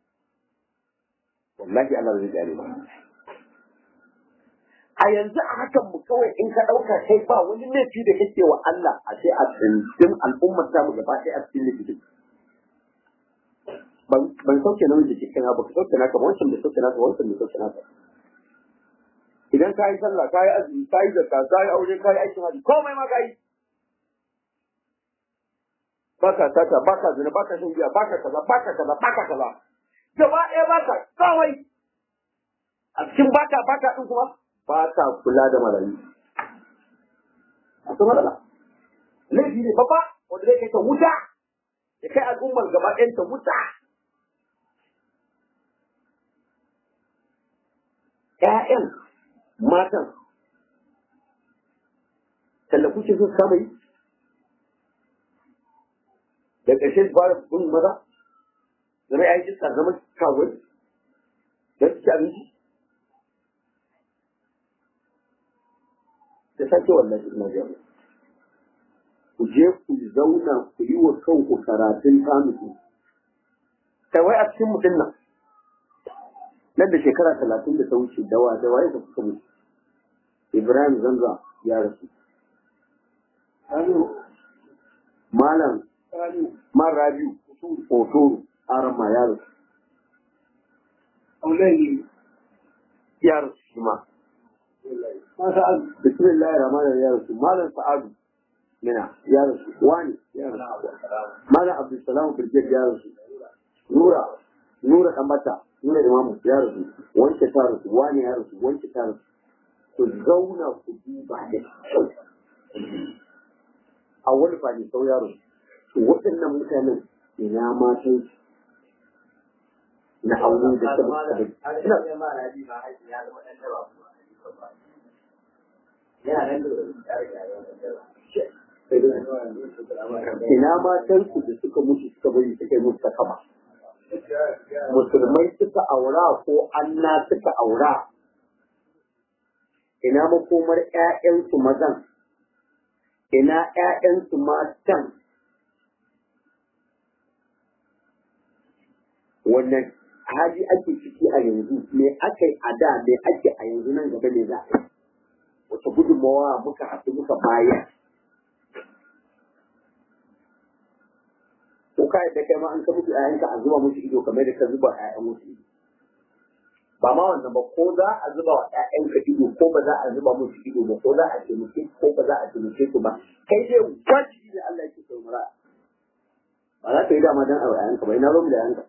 wallahi Allah zai gane ba a yanzu a hakan mu kawai in ka ɗauka kai ba wani laifi da kake wa Allah a sai a tsindin al'ummar ta mu gaba ɗaya a cikin laifin ban sauke na wanda cikin abu ka sauke naka wancan da sauke naka wancan da sauke naka idan ka yi sallah ka yi azumi ka yi zakka ka yi aure ka yi aikin haji komai ma ka yi baka sata baka zina baka shan giya baka kaza baka kaza baka kaza gaba ɗaya baka kawai a cikin baka baka ɗin kuma baka kula da marayu a ta matsala laifi ne babba wanda zai kai ta wuta ya kai al'ummar gaba ɗayan ta wuta ƴaƴan matan tallafu ce su kama yi da ƙarshe su fara bin maza zama ya yi iska zama kawai don su ci abinci da sake wannan ina jami ku je ku zauna ku yi wa kanku karatun kamusu kai wai a cikin mutum nan nan da shekara talatin da ta wuce dawa da waye da kuka mutu ibrahim zanza ya rasu malam man rabiu otoro arama ya rasu ya rasu shi ma bismillah rahman ya rasu malam sa'adu mina ya rasu wani ya rasu malam abdulsalam birgit ya rasu nura nura kamata nuna imamu ya rasu wanke ta rasu wani ya rasu wanke ta rasu ku zauna ku duba da kyau a wani fani sau ya rasu to waɗannan mutanen ina matan su na aure da ta ina matan su da suka mutu suka bari suka yi mutu ta kama musulmai suka aura ko anna suka aura ina makomar ‘ya'yansu mazan ina ‘ya'yansu matan wannan hali ake ciki a yanzu me aka yi a da me ake a yanzu nan gaba ne za a yi wata gudunmawa muka haɗu muka bayar ko ka yadda kai ma an ka mutu ƴaƴanka a zuba musu ido kamar da ka zuba ƴaƴan musu ido ba ma wannan ba ko za a zuba wa ƴaƴanka ido ko ba za a zuba musu ido ba ko za a taimake ko ba za a taimake su ba kai dai wajibi ne Allah yake so mura ba za ka yi dama dan a ƴaƴanka ba ina ba mu da ƴaƴanka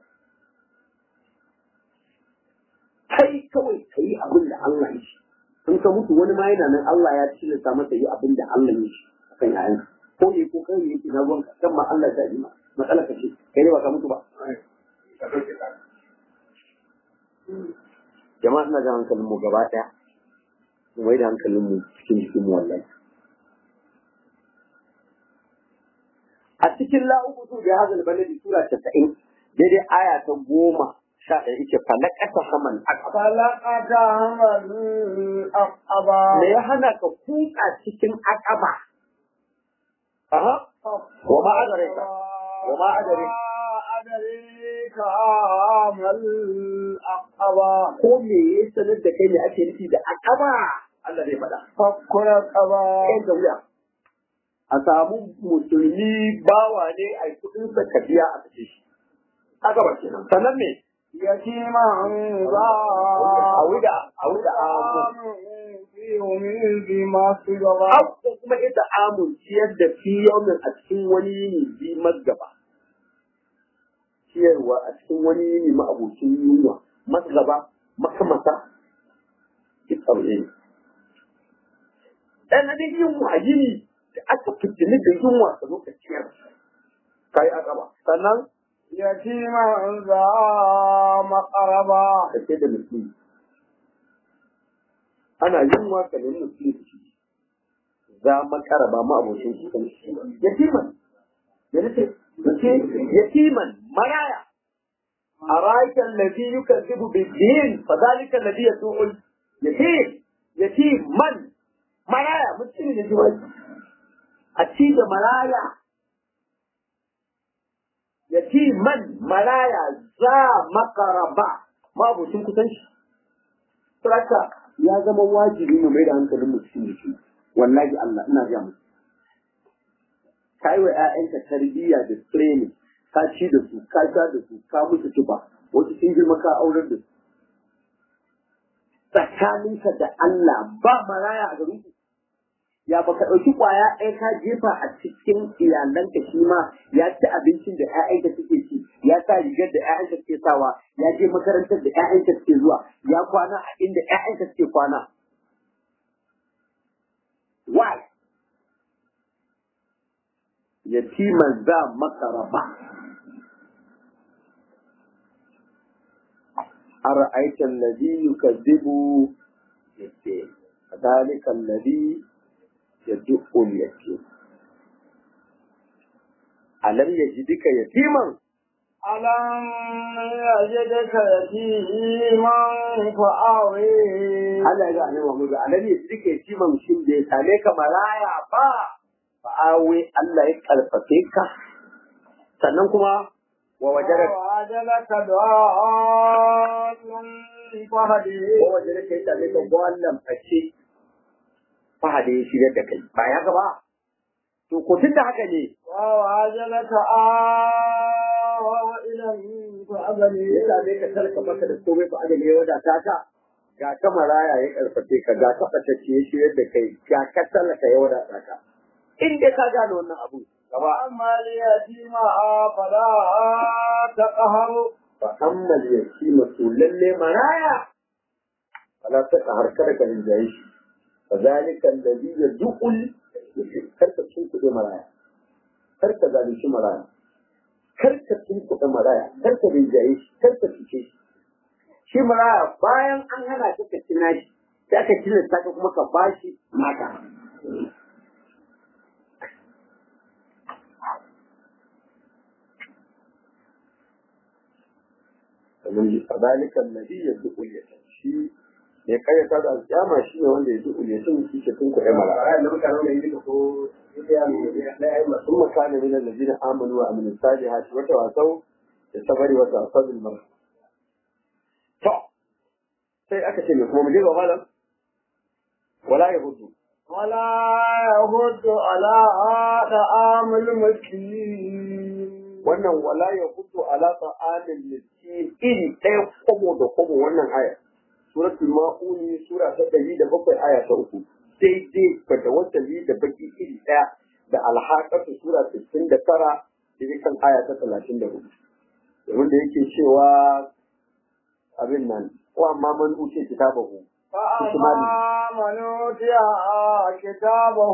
kai kawai ka yi abin da Allah ya ce in ka mutu wani ma yana nan Allah ya tilasta masa yi abin da Allah ya ce akan ƴaƴanka ko ne ko kai ne na ruwanka kan ma Allah ya ji ma matsala ka ce kai ne ba ka mutu ba jama'a ina ga hankalin mu gaba daya mu mai da hankalin mu cikin jikin mu wallahi a cikin la'ubutu da hazal baladi sura 90 daidai aya ta goma sha ɗaya ita falakata haman akaba falakata haman akaba me ya hana ka kuka cikin akaba aha wa ma adareka wa ma adareka adareka mal akaba ko me ya sanar da kai ne ake nufi da akaba Allah zai faɗa fakkura kaba kai da wuya a samu musulmi bawa ne a yi kuɗin sa ka biya a kashe shi akaba kenan sannan me yatima za a wuda a wuda a yumin bi masu gaba ko kuma ita amun ciyar da fi yaumin a cikin wani yini bi mazgaba ciyarwa a cikin wani yini ma'abocin yunwa mazgaba makamata duk abu ne ɗan na dai yunwa yini da aka fitini da yunwa a lokacin kai a gaba sannan yatima za makaraba da ke da mutum ana yin waka ne mutum ci za makara ba ma abokin shi kan shi yatiman ya nace yace yatiman maraya araita alladhi yukazzibu bid-din fadhalika alladhi yasu'ul yatim yatiman maraya mutum ne ji wani a ci da maraya yatiman maraya za makaraba ma abokin kusan shi Saka ya zama wajibi mu mai da hankalin mu cikin jiki. Wallahi Allah ina ga mu. Ka yi wa ‘ya'yanka tarbiyya da training, ka ci da su, ka sha da su, ka musu tuba, wasu sun girma ka aurar da su. Tsakaninka da Allah ba maraya a garin ku. Ya baka ɗauki ƙwaya ɗaya ka jefa a cikin iyalanka shi ma ya ci abincin da ‘ya'yanka suke ci, ya sa rigar da ‘ya'yanka suke sawa, ya je makarantar da ‘ya'yanka suke zuwa, ya kwana a inda ‘ya'yanka suke kwana. Why? Yatiman za maka raba. أرأيت الذي يكذب بالدين فذلك الذي يدق اليتيم ألم يجدك يتيما ألم يجدك يتيما فآوي Allah ya ga annabi Muhammad alam yajidka yatiman shin da ya same ka maraya ba fa awe Allah ya karfafe ka sannan kuma wa wajaraka وعجلك دعاء فهدي ko wajaraka ya same ka gwallan face fahade ya shirya da kai ba ya ga ba to ko tun da haka ne وعجلك آوى إليه فأبني ya same ka talka maka da komai ba adali ya wadata ka ga ka maraya ya karfafe ka ga ka fatacce ya shirya da kai ga ka talaka ya wadata ka in dai ka gane wannan abu gaba وأما اليتيم فلا تقهر fa ammal yatima to lalle maraya fala ta kahar kada ka rinjaye shi fa zalika alladhi yad'ul karka cin kuɗi maraya karka zalunci maraya karka cin kuɗi maraya karka rinjaye shi karka cuce shi shi maraya bayan an hana ka ka cina shi sai aka tilasta ka kuma ka bashi maka domin fadalika alladhi yad'u al-yatim shi ne kai ta da alƙiyama shi ne wanda yad'u al-yatim shi ke tun kuɗe mara ayan da mutane ne yake ko ya ne sun makana min alladhina amanu wa amilus salihati wa tawasaw da sabari wa tawasaw bil mar to sai aka ce me kuma mu je ga malam wala yahudu ولا يهد على طعام المسكين wannan wala yahudu ala ta'amil miskin iri ɗaya kwabo da kwabo wannan aya suratul ma'uni sura ta ɗari da bakwai aya ta uku daidai ba da wasali da baki iri ɗaya da alhaƙatu sura sittin da tara daidai kan aya ta talatin da hudu domin da yake cewa abin nan ko amma man uce kitabahu فأما من أوتي كتابه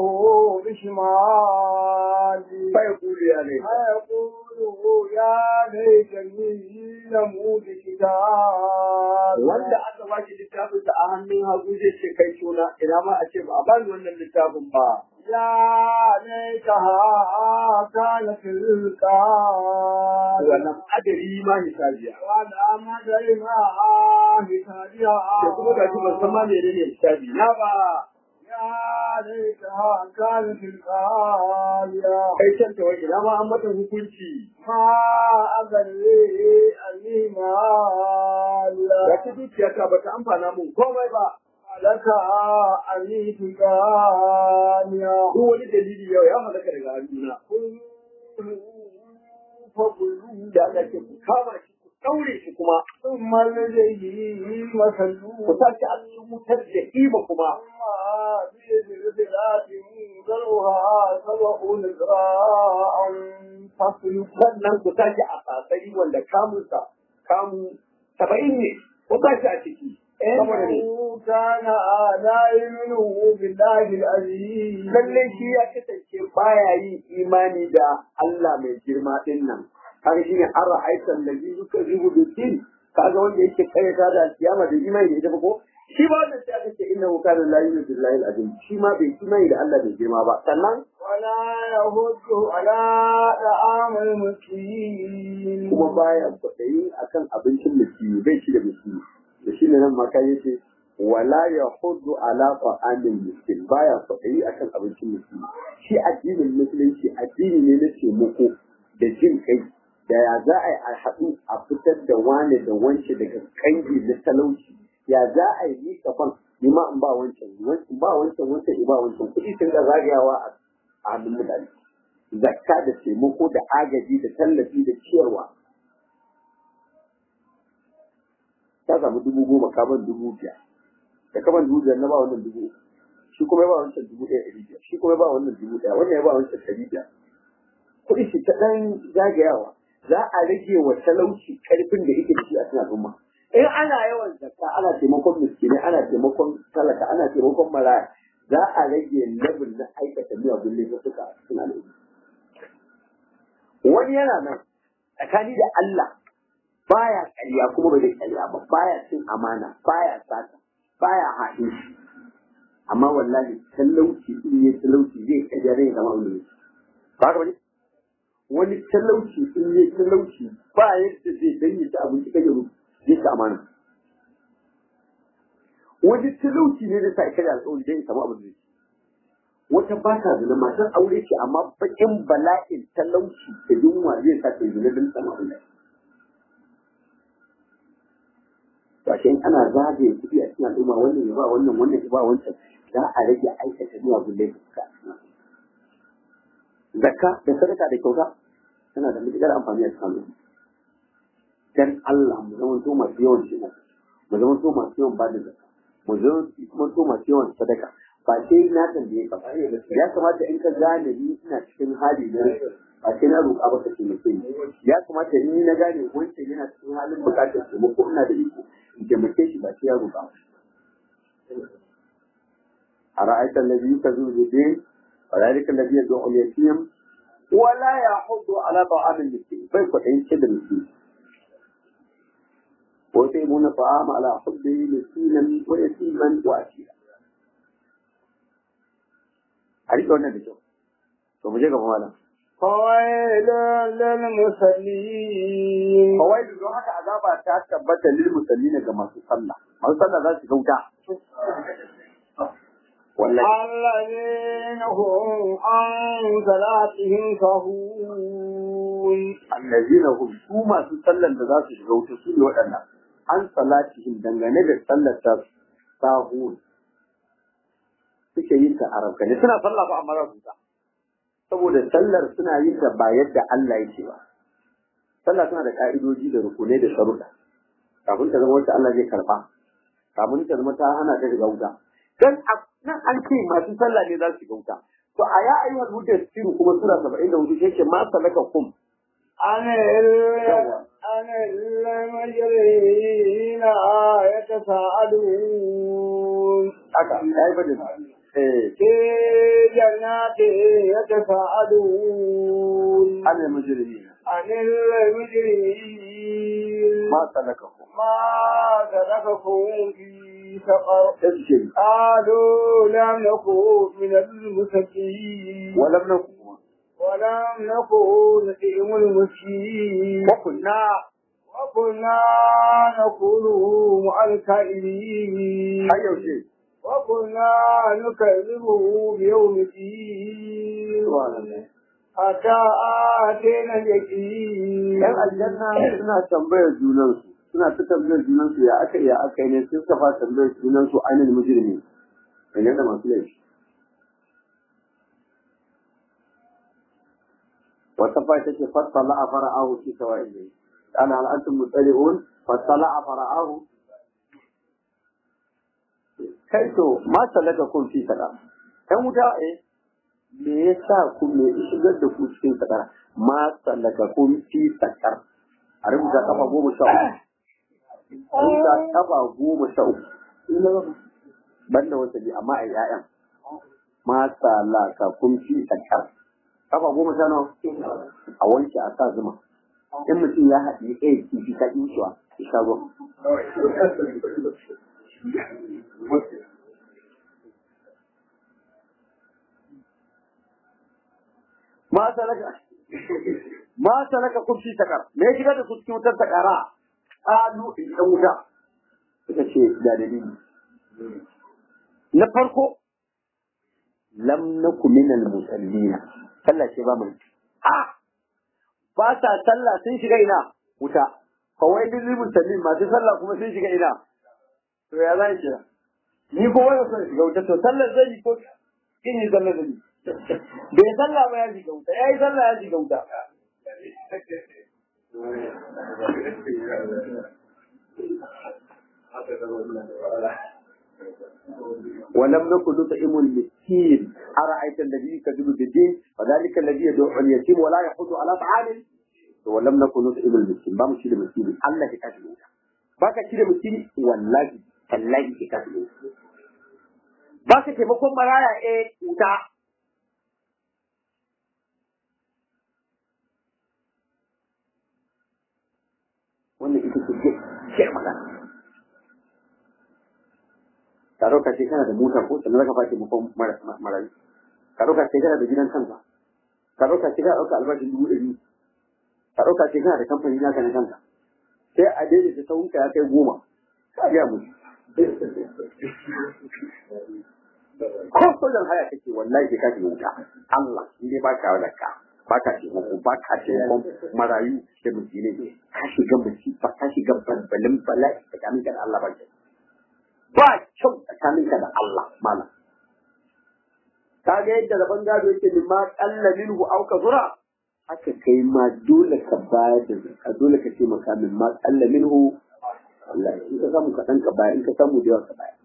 بشماله fa yaqulu ya ne فيقول يا ليتني لموت كتابي wanda aka ba shi littafin da a hannun hagu zai ce kai suna ina ma a ce ba a bani wannan littafin ba يا ليتها كانت القاضية wannan adari ma hisabiya ولا مدري ما حسابها da kuma ga shi ban san ma menene hisabi na ba يا ليتها كانت القاضية kai can ta wai ina ma an mata hukunci ما أدري أني ga مالا ta dukiya ta bata amfana mun komai ba لك أني تقانيا duk wani dalili yau ya halaka daga hannuna فقلوا da Allah ke ku kama shi ku daure shi kuma ثم الجحيم صلوا ku sace a cikin wutar da kima kuma ثم بذلات ذرها سبعون ذراعا فاسلكوا sannan ku sace a sasari wanda kamunsa kamu saba'in ne ku sace a ciki saboda ne إنه كان لا يؤمن بالله العزيز lallai shi ya kasance baya yin imani da Allah mai girma din nan kaga shine an ra'aitan da ji suka zubu da tin kaga wanda yake karyata da alkiyama da imani da ita ba ko shi ba wannan sai aka ce inna hu kana la yu'minu billahi al-azim shi ma bai imani da Allah bai girma ba sannan ولا يهد على طعام المسكين kuma baya kwaɗayi akan abincin miskini bai ci da miskini da shi ne nan maka yace wala ya hudu ala ta'amin miskin baya kwaɗayi akan abincin miskini shi addinin musulunci addini ne na taimako da jin kai da ya za a yi a haɗu a fitar da wane da wance daga kangi na talauci ya za a yi ni kafan ni ma in ba wancan in ba wancan wancan in ba wancan kuɗi sun ga zagayawa a hannun mutane zakka da taimako da agaji da tallafi da ciyarwa ta samu dubu goma kaban dubu biyar da kaban dubu biyar na ba wannan dubu uku shi kuma ya ba wancan dubu ɗaya ɗari biyar shi kuma ya ba wannan dubu ɗaya wannan ya ba wancan ɗari biyar kuɗi shi ta ɗan zagayawa za a rage wa talauci ƙarfin da yake da shi a cikin al'umma in ana yawan zakka ana taimakon miskinai ana taimakon talaka ana taimakon maraya za a rage level na aikata miyagun laifuka a cikin al'umma wani yana nan tsakani da Allah baya ƙarya kuma ba zai ƙarya ba baya cin amana baya sata baya haɗin shi amma wallahi talauci in yi talauci zai ƙarya zai zama wani ba ka bane wani talauci in yi talauci ba yadda zai danyi ta abinci kan yaro zai ci amana wani talauci ne da sa ƙarya alƙawari zai samu abin da zai wata ba ta zina matar aure ce amma bakin bala'in talauci da yunwa zai sa ta zina don sama abin da to ashe in ana zagaye kuɗi a cikin al'umma wannan ya ba wannan wannan ya ba wancan za a rage aikata zuwa gulle fuska zakka da sadaka da kyauta tana da matuƙar amfani a cikin al'umma dan Allah mu zama to masu yawan shi mu zama to masu yawan bada zakka mu zama to masu yawan sadaka ba sai na tambaye ka ba ya kamata in ka gane ni ina cikin hali na ba sai na roƙa ba ka taimake ni ya kamata in ni na gane wancan yana cikin halin buƙatar taimako ina da iko in taimake shi ba sai ya roƙa ba a ra'aitar da biyu ka zuwa zube a ra'aitar da biyu zuwa uliyatiyam wala ya hudu ala ta'amin miskin bai kwaɗayin ce da miskin ويطعمون الطعام على حبه مسكينا ويتيما واسيرا a riƙe wannan da kyau to mu je gaba malam فويل للمصلين kawai da don haka azaba ta tabbata lil musallin ga masu sallah masu sallah za su gauta wallahi الذين هم عن صلاتهم سهون allazina hum su masu sallan da za su shiga wuta su ne waɗannan an salatihim dangane da sallar ta sahun suke yin ta a rabkane suna sallah ba amma za su ta saboda sallar suna yin ta ba yadda Allah yake ba sallah tana da ka'idoji da rukunai da sharuɗa kafin ta zama wacce Allah zai karba kafin ta zama ta hana ta shiga wuta dan a- nan an ce masu sallah ne za su shiga wuta to a ya ayyuhal mudassiru kuma sura 74 yake ma salaka kum عن ال- عن المجرمين يتساءلون haka ya yi bada eh في جنات يتساءلون an yi mujrimi عن المجرمين ma salaka kum ما سلككم في سقر tasjil قالوا لم نكن من المسكين ولم نكن ولم نكن نطعم المسكين وكنا وكنا نقول مع الكائنين har yaushe وكنا نكذب بيوم الدين subhanallah حتى آتينا اليقين yan aljanna suna tambayar junansu suna ta tambayar junansu ya aka ya aka yi ne sun suka fara tambayar junansu ainihin mujrimi ne da masu laifi wata fa take fassala a fara'ahu fi sawa'il bayt ana hal antum mutali'un fassala a fara'ahu kai to ma salaka kun fi sada kan wuta eh me yasa ku me ya shigar da ku cikin sakara ma salaka kun fi sakar a rubuta kafa goma sha uku a rubuta kafa goma sha uku banda wata bi amma a yi ƴaƴan ma salaka kun fi sakar kafa goma sha nawa a wanke a sa zuma in mutum ya haɗi ɗaya kifi ta ɗin ya sha ruwa salaka ma salaka kun fi sakar me ya shiga da su cikin wutar sakara qalu in dan wuta suka ce da dalili na farko lam naku minal musallina sallah ce ba mu a ba sa sallah sun shiga ina wuta kawai duk libin musallin masu sallah kuma sun shiga ina to ya zai kira ni ko wani son shiga wuta to sallar zai yi ko kin yi sallar zai yi bai sallah ba ya shiga wuta ya yi sallah ya shiga wuta ولم نكن نطعم المسكين أرأيت الذي يكذب بالدين وذلك الذي يدعو اليتيم ولا يحض على طعام ولم نكن نطعم المسكين ba mu shi da miskini Allah ya kashi wuta ba ka shi da miskini wallahi tallahi ya kashi wuta ba ka taimakon maraya eh wuta wannan ita ce ke magana ka ɗauka ce kana da mota ko sannan zaka fashe mukon marayu ka ɗauka ce kana da gidan kanka ka ɗauka ce kana ɗauka albashin dubu ɗari ka ɗauka ce kana da kamfani naka na kanka sai a daidaita sahunka ya kai goma ka biya mu ko sojan haya kake wallahi sai ka shiga wuta Allah in dai ba ka da ka ba ka taimako ba ka taimakon marayu da miskinai ka shiga musifa ka shiga balbalin bala'i tsakaninka da Allah ba ke ba kyau tsakaninka da Allah malam ka ga yadda rabon gado yake min ma kalla minhu aw zura haka kai ma dole ka bayar da zakka dole ka taimaka min ma kalla minhu wallahi in ka samu kaɗan ka bayar in ka samu da yawa ka bayar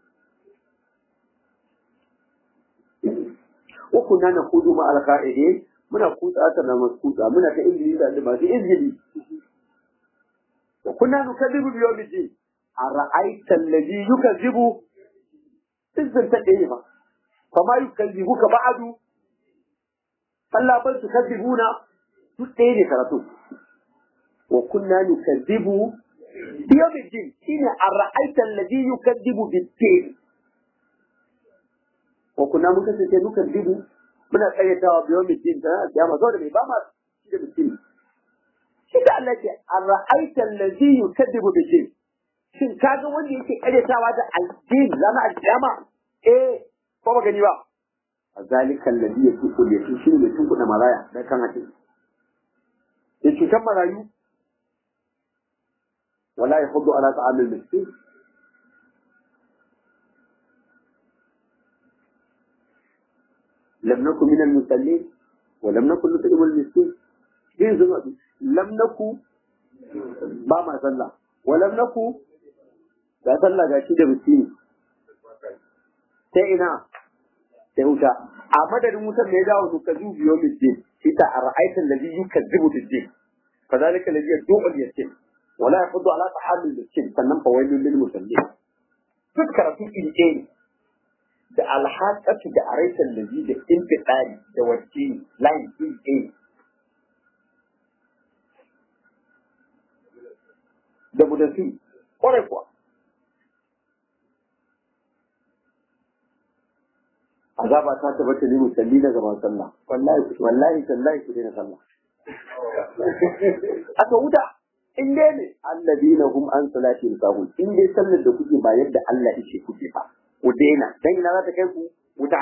wa kunna naqudu ma al-qa'idin muna kutsa ta na maskuta muna ta injili da masu injili wa kunna nukadibu bi yawmi din ara'aita alladhi yukazzibu izin ta ɗaya ba kama yukazzibuka ba'du Allah bal tukazzibuna duk ɗaya ne karatu wa kunna nukazzibu bi yawmi din shine ara'aita alladhi yukazzibu bid-din wa kunna muka ce nukazzibu muna karyatawa biyo mutum da kiyama saboda mai ba ma shi da mutum shi da Allah ce ara'aita allazi yukadibu bi shay shin kaga wanda yake karyatawa da addini zama alkiyama eh ko ba gani ba azalika allazi yasuqu yake shi ne tun kuɗa maraya da kan hakin ya cutar marayu wala yahuddu ala ta'amil miskin لم نكن من المسلمين ولم نكن نطعم المسكين دين زما لم نكن ba ma sallah walam naku ga sallah ga shi da miskini sai ina sai wuta a madadin wutar da ya dawo su ka zubiyo miskin shi ta a ra'aitan da zai yukazzibu miskin fa zalika alladhi yad'u al-yatim wala yahuddu ala ta'amil miskin sannan fa wailul lil musallin duk karatu iri ɗaya ne da alhaƙatu da araitan lazi da infiɗari da wacce layin iri da budasi ƙwarai kuwa azaba ta tabbata ne musalli na gaban sallah wallahi wallahi tallahi ku daina sallah aka wuta in dai ne alladina hum an salati sahun in dai sallar da kuke ba yadda Allah yake kuke ba ku daina dan ina za ta kai ku wuta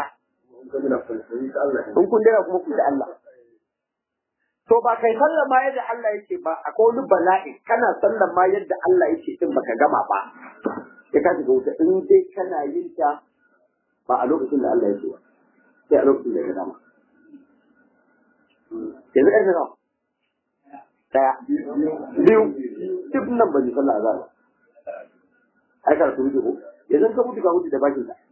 in kun daina kuma ku da Allah to ba kai sallar ma yadda Allah yake ba akwai wani bala'i kana sallar ma yadda Allah yake din baka gama ba sai ka shiga wuta in dai kana yin ta ba a lokacin da Allah yake ba sai a lokacin da ya dama yanzu ƙarfe nawa daya biyu duk nan ba ji sallah azhar ai karatu wuce ko yanzu ka mutu ka mutu da bakin ka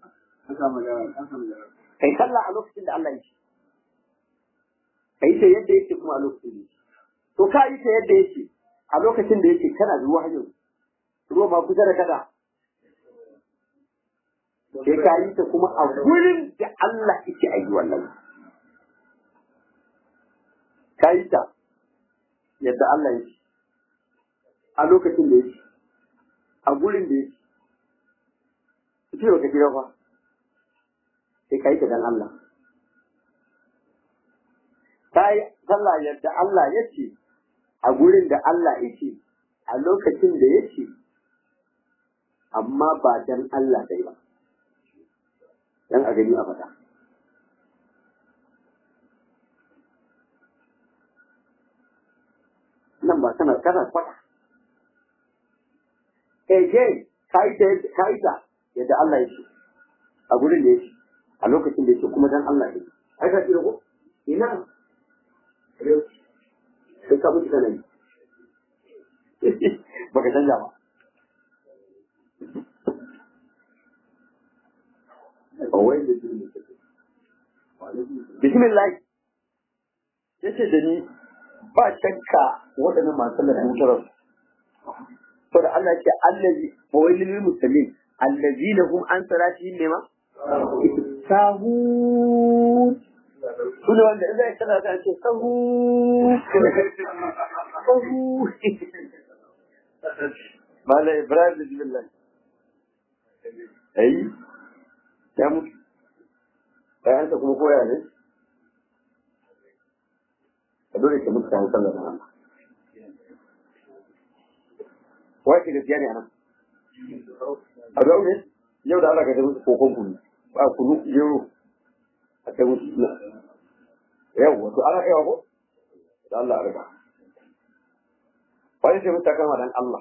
kai sallah a lokacin da Allah yake kai ta yadda yake kuma a lokacin da yake to ka yi ta yadda yake a lokacin da yake kana da ruwa hanyar ruwa ma kusa da kada sai ka yi ta kuma a gurin da Allah yake ayi wannan ka yi ta yadda Allah yake a lokacin da yake a gurin da yake ce baka kira fa sai ka yi ta dan Allah ka kai sallah yadda Allah ya ce a gurin da Allah yake a lokacin da yake amma ba dan Allah dai ba dan a gani a fata nan ba kana kana kwata eh ke kai ta kai ta yadda Allah yake a gurin da yake a lokacin da yake kuma dan Allah yake ai ka tsira ko ina sai ka mutu kana yi baka canja ba bismillah yace da ni ba shakka waɗannan masu lalata to da Allah ce allazi wa wailil muslimin allazina hum an salatihim ne ma sahun sune wanda idan ya kana ta ce sahu sahu mala ibrahim bismillah ai ya mutu bayan ta kuma koya ne a dole ke mutu kan sallar nan wai ke gaskiya ne anan a da ne yau da Allah ka tafi kokon kunu ba kunu yau a kai mutu yau wato ana kaiwa ko da Allah a riga wani sai mutu kama dan Allah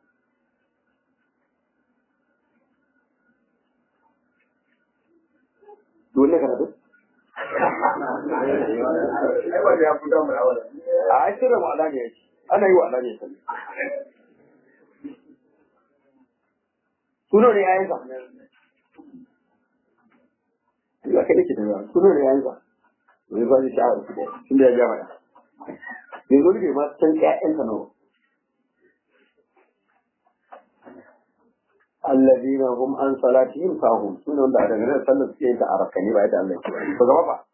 dole ka rabu a ai sirra mu alani yake ana yi wa alani sallah suno ne yayin sa Allah kai nake da suno ne yayin sa wani ba shi sha'awar su tunda ya gama ya yanzu ne ma san ƴaƴan sa nawa الذين هم عن صلاتهم ساهون سنة wanda daga nan sallar suke yin ta a rakani ba yadda Allah ya ce to gaba ba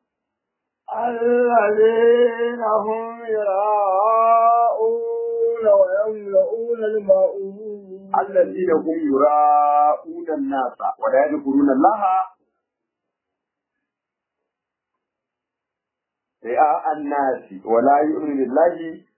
الذين هم يراءون ويملؤون الماءون الذين هم يراءون الناس ولا يذكرون الله رئاء الناس ولا يؤمن بالله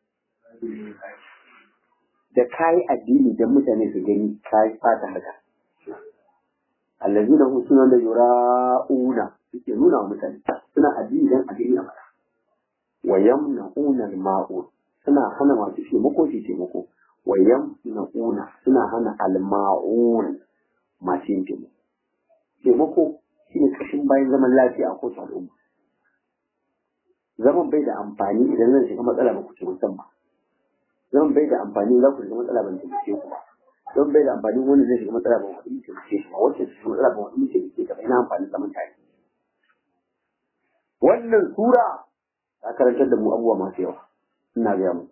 da kayi addini da mutane su gani kayi fata haka allazina hum sunan da yura'una suke nuna wa mutane suna addini dan addini a mara wa yamna'una al-ma'un suna hana masu taimako su taimako wa yamna'una suna hana al-ma'un masu yin taimako taimako shine kashin bayan zaman lafiya a kowace al'umma zaman bai da amfani idan zan shiga matsala ba ku ce musamman zan bai da amfani za ku shiga matsala ban taimake ku ba don bai da amfani wani zai shiga matsala ban wani taimake ku ba wacce su shiga matsala ban wani taimake ka ba ina amfani zaman tare wannan sura ta karantar da mu abubuwa masu yawa ina gaya mu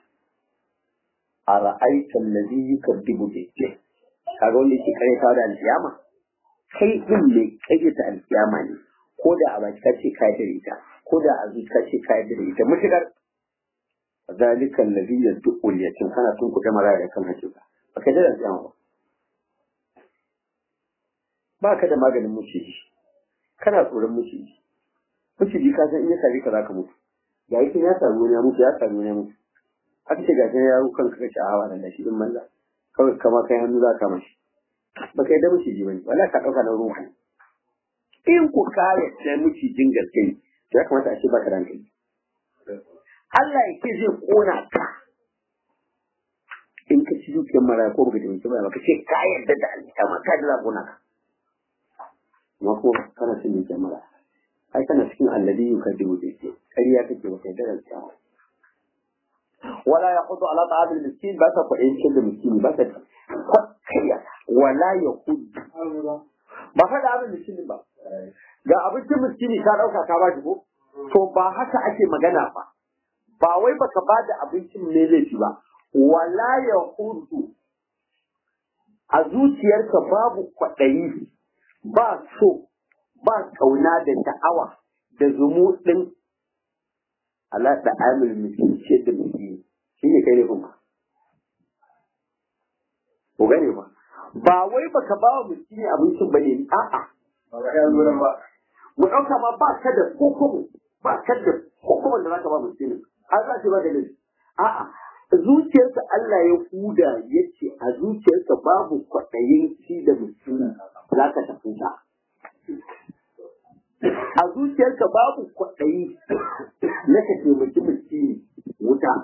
a ra'aita allazi yukadibu bi kaga wanda yake kare kawo da alkiyama kai din mai kayyata alkiyama ne ko da a baki kace ka da ita ko da a zuciya kace ka da ita mutukar ذلك الذي يدق اليتيم kana tun kuɗe mara da kan hakika ba ka da alƙiyama ba ba ka da maganin muciji kana tsoron muciji muciji ka san in ya sare ka za ka mutu ga yake ya samu wani ya mutu ya samu wani ya mutu aka ce ga ya ru kanka kace a hawa da shi in manza kawai kama kai hannu za ka mashi ba kai da muciji bane wala ka dauka na ruwa ne in ku kare da mucijin gaske ne to ya kamata a ce ba ka da hankali Allah ya ce zai kona ka in ka ci dukiyar mara ko baka taimaki ba ka ce ka yarda da alƙiyama ka da za kona ka amma ko kana cin dukiyar mara ai kana cikin allazi yukadibu bi shi ƙarya kake ba kai da alƙiyama wala yaqudu ala ta'am al-miskin ba ka faɗin cin da miskini ba ka kayya wala yaqudu ba faɗa abin miskini ba ga abincin miskini ka ɗauka ka ba shi ko to ba haka ake magana ba ba wai baka ba da abincin ne laifi ba wala ya hudu a zuciyarka babu kwaɗayi ba so ba kauna da sha'awa da zumuɗin ala da amil miskin ce da miskin shi ne kai ne kuma ko gane ba ba wai baka ba wa miskini abincin ba ne a'a mu ɗauka ma ba ka da kokobo ba ka da hukumar da zaka ba mutum har za ka ba da laifi a'a zuciyarsa Allah ya huda ya ce a zuciyarsa babu kwaɗayin ci da mutum za ka tafi ta a zuciyarka babu kwaɗayi na ka taimaki mutum wuta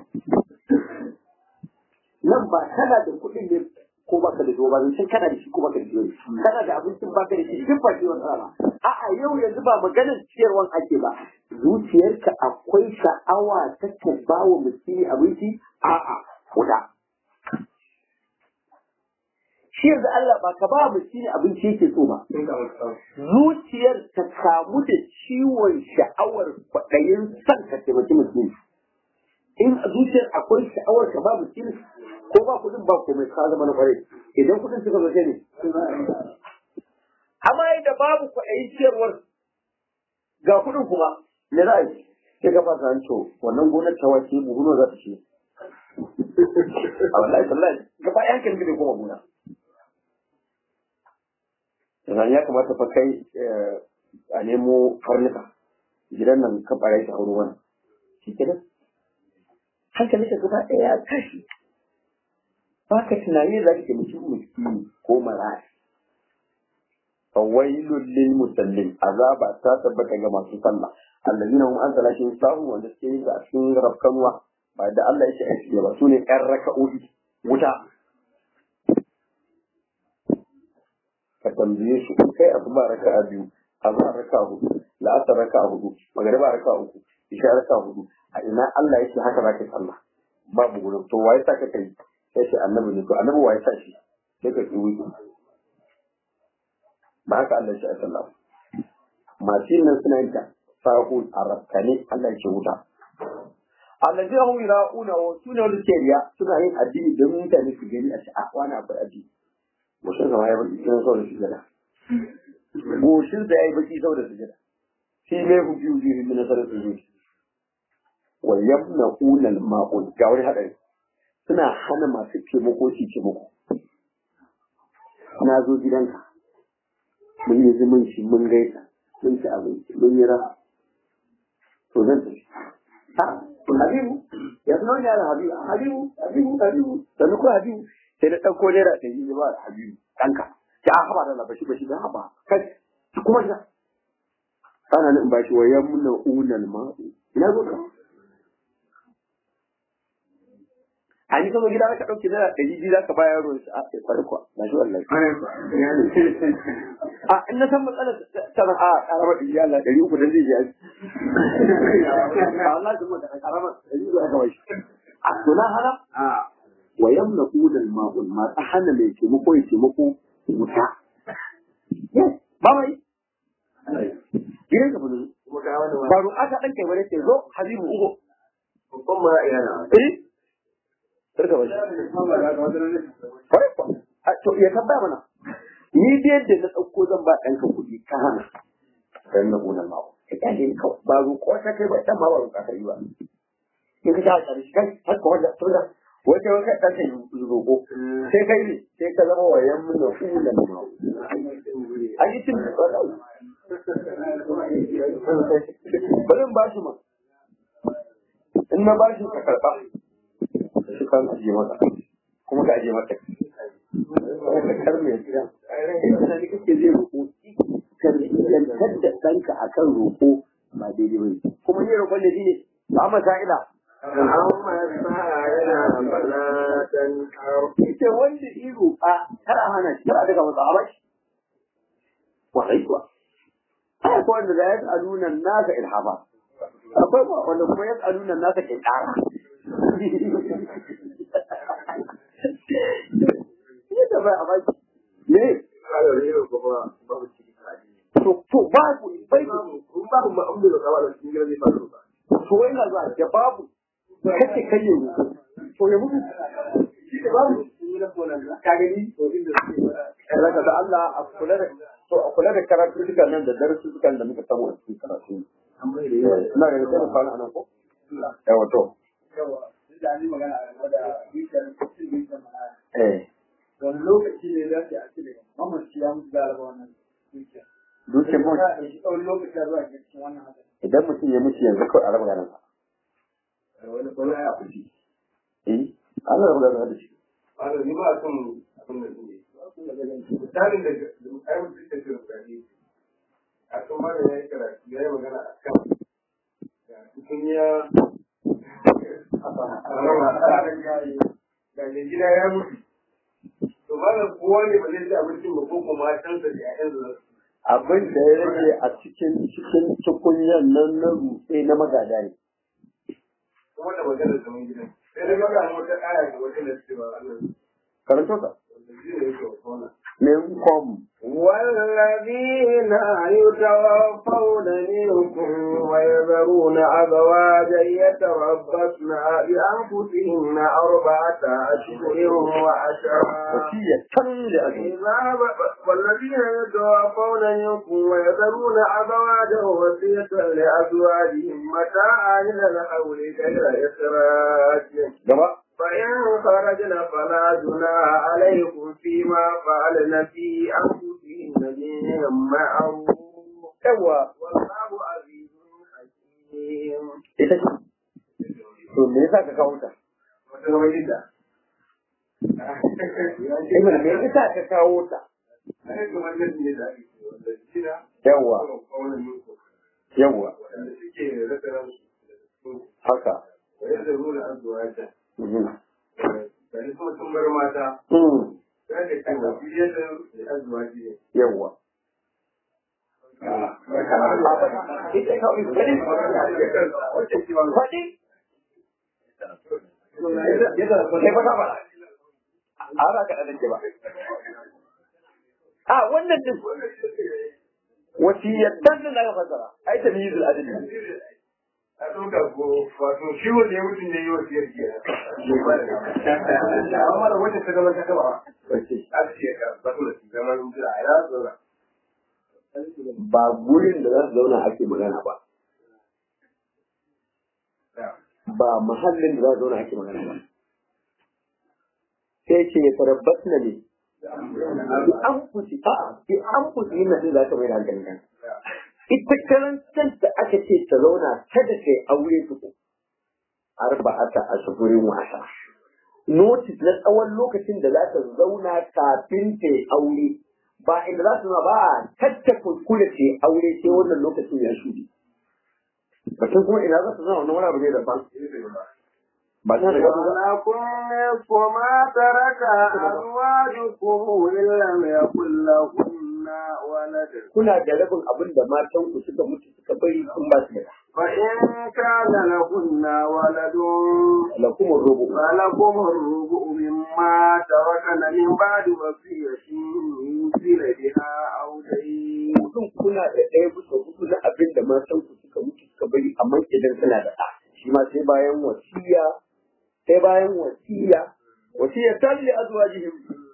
nan ba kana da kuɗin ne ko baka da zuwa ba zan kana da shi ko baka da shi kana da abincin baka da shi duk ba shi wata ba a'a yau yanzu ba maganar ciyarwan ake ba zuciyarka akwai sha'awa ta ka ba wa mutum abinci a'a kuda shi yanzu Allah ba ka ba mutum abinci yake so ba zuciyar ta kamu da ciwon sha'awar kwaɗayin son ka taimaki mutum in a zuciyar akwai sha'awar ka ba mutum ko ba kudin ba komai ka zama na kwarai idan kudin suka zo ne amma da babu kwaɗayin ciyarwar ga kudin kuma me za a yi sai ka fasa hanco wannan gonar ta wace buhu nawa za ta ce a wallahi tallahi gaba ɗayan kan bai koma gona yanzu ya kamata fa kai a nemo karnuka gidan nan ka ɓara shi a wurin wannan shi kenan hankali ka gaba ɗaya ya tashi ba ka tunani za ka taimaki miskini ko maraya fawailul lil musallin azaba ta tabbata ga masu sallah allazina hum an salatihim sahu wanda suke yin a cikin rafkanwa ba da Allah yake aiki ba sune ƴan raka'o'i wuta ka tambaye su in kai abu ba raka'a biyu azhar raka'a hudu la'asar raka'a hudu magariba raka'a uku isha raka'a hudu a ina Allah yake haka zaka sallah babu gurin to waye sa ka kai sai ce annabi ne to annabi waye sa shi sai ka ki wuce ba haka Allah ya sallah masu yin nan suna yin ta sahul arabkane Allah ya ce wuta allazi hum yira'una wa suna wanda suke riya suna yin addini don mutane su gani a ce a wani akwai addini goshin sa ya baki cikin saboda sujada goshin sa ya yi baki saboda sujada shi ne hujji hujji hujji na sarar sujudi wa yamna'una al-ma'un ga wani hadari suna hana masu taimako su taimako na zo gidanka mun yi zumunci mun gaisa mun ci abinci mun yi raha to zan tafi ha habibu ya zama ne da habibu habibu habibu habibu sannu ko habibu sai da ɗauko naira ɗari ne ba habibu ɗanka ya haɓa da labashi bashi da haɓa kai kuma ina ana nan ba shi wa yamna unal ma'u ina zo ka a ni kama gida ka ɗauke naira ɗari biyu za ka ba yaro shi a kwarai kuwa ba shi wallahi a in na san matsalar tana a karamar ɗari Allah ɗari uku dan zai je aji a Allah da mu da karamar ɗari uku aka bashi a to na hana wa yamna udal ma'ul ma ta hana mai taimako ya taimako wuta ba mai gidan ka fudu ba ru'a ta ɗan kai wani ce zo habibu ugo babban mara iyana eh Sarka bashi. Kwarai kuwa. To ya tabbaya mana. Ni da yadda na ɗauko zan ba ɗanka kuɗi ka hana. Dan na gonar mawa. Ka kyale ni kawai. Ba roƙo ta kai ba ɗan ma ba roƙa ta yi ba. In ka shaƙa da shi kai har ka wajen tunda wata wata ɗan ka yi roƙo. Sai kai ne sai ka zama wayan mun da fulan mawa. An yi cin wallahi. Bari in ba shi ma. In na ba shi ka karɓa. shi kan aje maka kuma ka aje maka ka karme ya kira ina da kake zai roƙo tarbiyyantar da ɗanka a kan roƙo ba daidai ba kuma ni roƙon da shi ne ba ma sa'ila ita wanda yi roƙa kar a hana shi kar a daga masa a bashi wallahi kuwa ai ko wanda da ya tsaluna nasa ilhaba akwai wanda kuma ya tsaluna nasa ƙinƙara Yadda bai a baki. Me? To, to babu, bai babu ma'amdu da kawai da cikin gidan zai faru ba. To wai na zuwa da babu. Kace kai ya mutu. To ya mutu. Shi da babu. Ka gani? To inda suke ba. da Allah a kula da to a kula da karatu duka nan da darasu duka da muka samu a cikin karatu. Ina da sai mu fara anan ko? Yawa to. yawa duk da an yi magana a da bishiyar cikin bishiyar mana Eh. wani lokaci ne za a ce daga mamaci ya mutu da raba wannan bishiyar Dukkan mu za a ɗauki tsawon lokaci a zuwa ga cikin wannan hadari idan mutum ya mutu yanzu kawai a raba ganin sa wani wani aya kuci eh an raba ganin da shi wanda ni ba son abin da ne misalin da ai mutum ta ce rukani a kan mara ya yi karatu ya yi magana a kan cikin ya ga mai gida ya mutu to malam kowa ne ba zai ci abincin ba ko kuma matansa da ƴaƴansa za su abin da ya rage a cikin cikin tukunyan nan na rutse na magada ne kuma da maganar zaman gidan sai dai maka wata aya ga wata da cewa Allah karanto ka wanda zai yake wa kona minkum والذين يتوفون منكم ويذرون أزواجا يتربصن بأنفسهن أربعة أشهر وعشرا wasiyatan li azwajihim إذا ب- والذين يتوفون منكم ويذرون أزواجا وصية لأزواجهم متاعا إلى الحول غير إخراج gaba فإن خرجن فلا جناح عليكم فيما فعلن في أنفسهن بالمعروف yawa والله عزيز حكيم. ita ce to me yasa ka kawo ta ibn me yasa ka kawo ta yawa yawa haka Mhm. Mm. yawa ita kawai faɗi faɗi kai ba ba a ba ka ɗan ba a wannan din wasiyatan da na fasara ai ta miyizul adli a ɗauka ko wato shi wanda ya mutum ne yi wa siyar ke amma mara wacce ta zama ta gaba wace a ce ka ba su da su zama jira a ya zauna ba gurin da za su zauna ake magana ba ba mahallin da za su zauna ake magana ba sai ce ya tarabbas na ne bi an fusi a bi an fusi yin nan za ta mai da hankali kan ita karan kanta aka ce ta zauna kada ta yi aure tuku arba'ata ashhurin wa ashara notice na tsawon lokacin da za ta zauna kafin ta yi aure ba inda za su ba a tatta kuskure ta yi aure sai wannan lokacin ya shuɗe batun kuma ina za su zama wani wani abu ne daban ba ta da gaba ba ولكم نصف ما ترك أزواجكم إن لم يكن لهن ولد kuna da rabin abin da matan ku suka mutu suka bari kun ba su da فإن كان لهن ولد lakum rubu فلكم الربع مما تركن من بعد وصية يوصين بها أو دين mutum kuna da ɗaya bisa hudu na abin da matan ku suka mutu suka bari amma idan suna da ɗa shi ma sai bayan wasiya sai bayan wasiya wasiya ta li azwajihim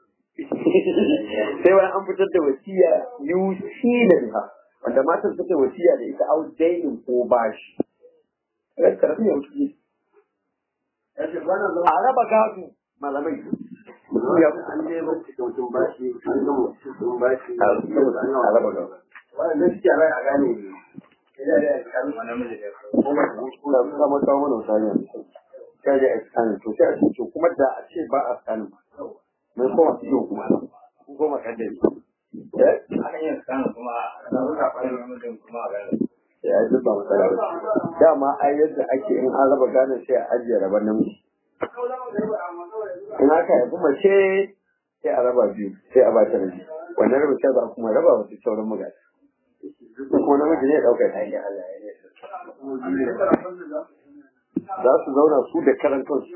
sai bayan an fitar da wasiya yusi da biha wanda matan suka yi wasiya da ita au dainin ko bashi ran karfi ya mutu a raba gado malamai mutum ya an je ba cikin mutum bashi an gama cikin bashi a raba gado wannan shi a a gane ina da kan namiji da kuma kama kawo mana wata hanya mai sauki sai da scanning to sai a ce to kuma da a ce ba a scanning ba mai koma su yau kuma ko koma kaddari eh ana yin scan kuma a samu saɓanin namijin kuma a gane ya yi ba matsala ba dama ai yadda ake in an raba gane sai a ajiye raban namiji in aka haifi mace sai a raba biyu sai a ba ta rabi wannan rabin sai ba kuma raba wasu sauran magana ko namiji ne ya ɗauka ta hanyar Allah ya ne za su zauna su da karan kansu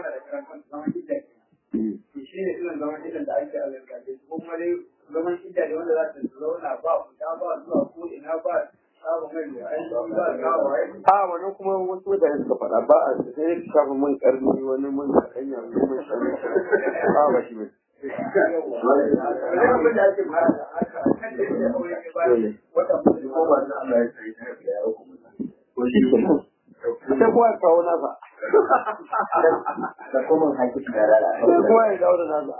shi ne irin zaman idan da ake a zarkace kuma dai zaman idda da wanda za ta zauna ba fita ba zuwa ko ina ba samun mai da aiki ba kawo aiki a wannan kuma wasu mutane suka faɗa ba a sai su shafa man karni wani man kanya wani man shanu ba ba shi bane abin da ake mara da aka kan da ya aure ne ba wata mutum ko ba na Allah ya sai ta ya hukuma to shi kenan sai kowa ya kawo nasa da kuma haƙi da rara sai kowa ya kawo da nasa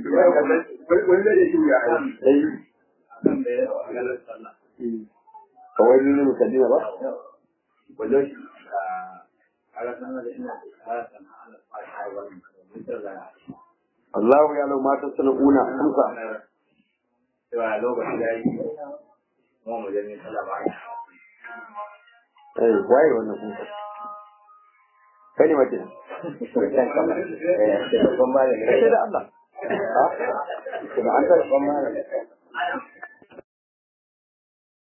wani da shi ya eh akan da ya galar sallah kawai lulu musallina ba wajen shi ala sanar da ina ala sanar ala fara wannan mutum da Allahu ya lau mata sana'una amsa cewa lokaci da yi kuma mu je ne sallama eh waye wannan kuka kai ne mace babban malami sai da Allah ha da an ta babban malami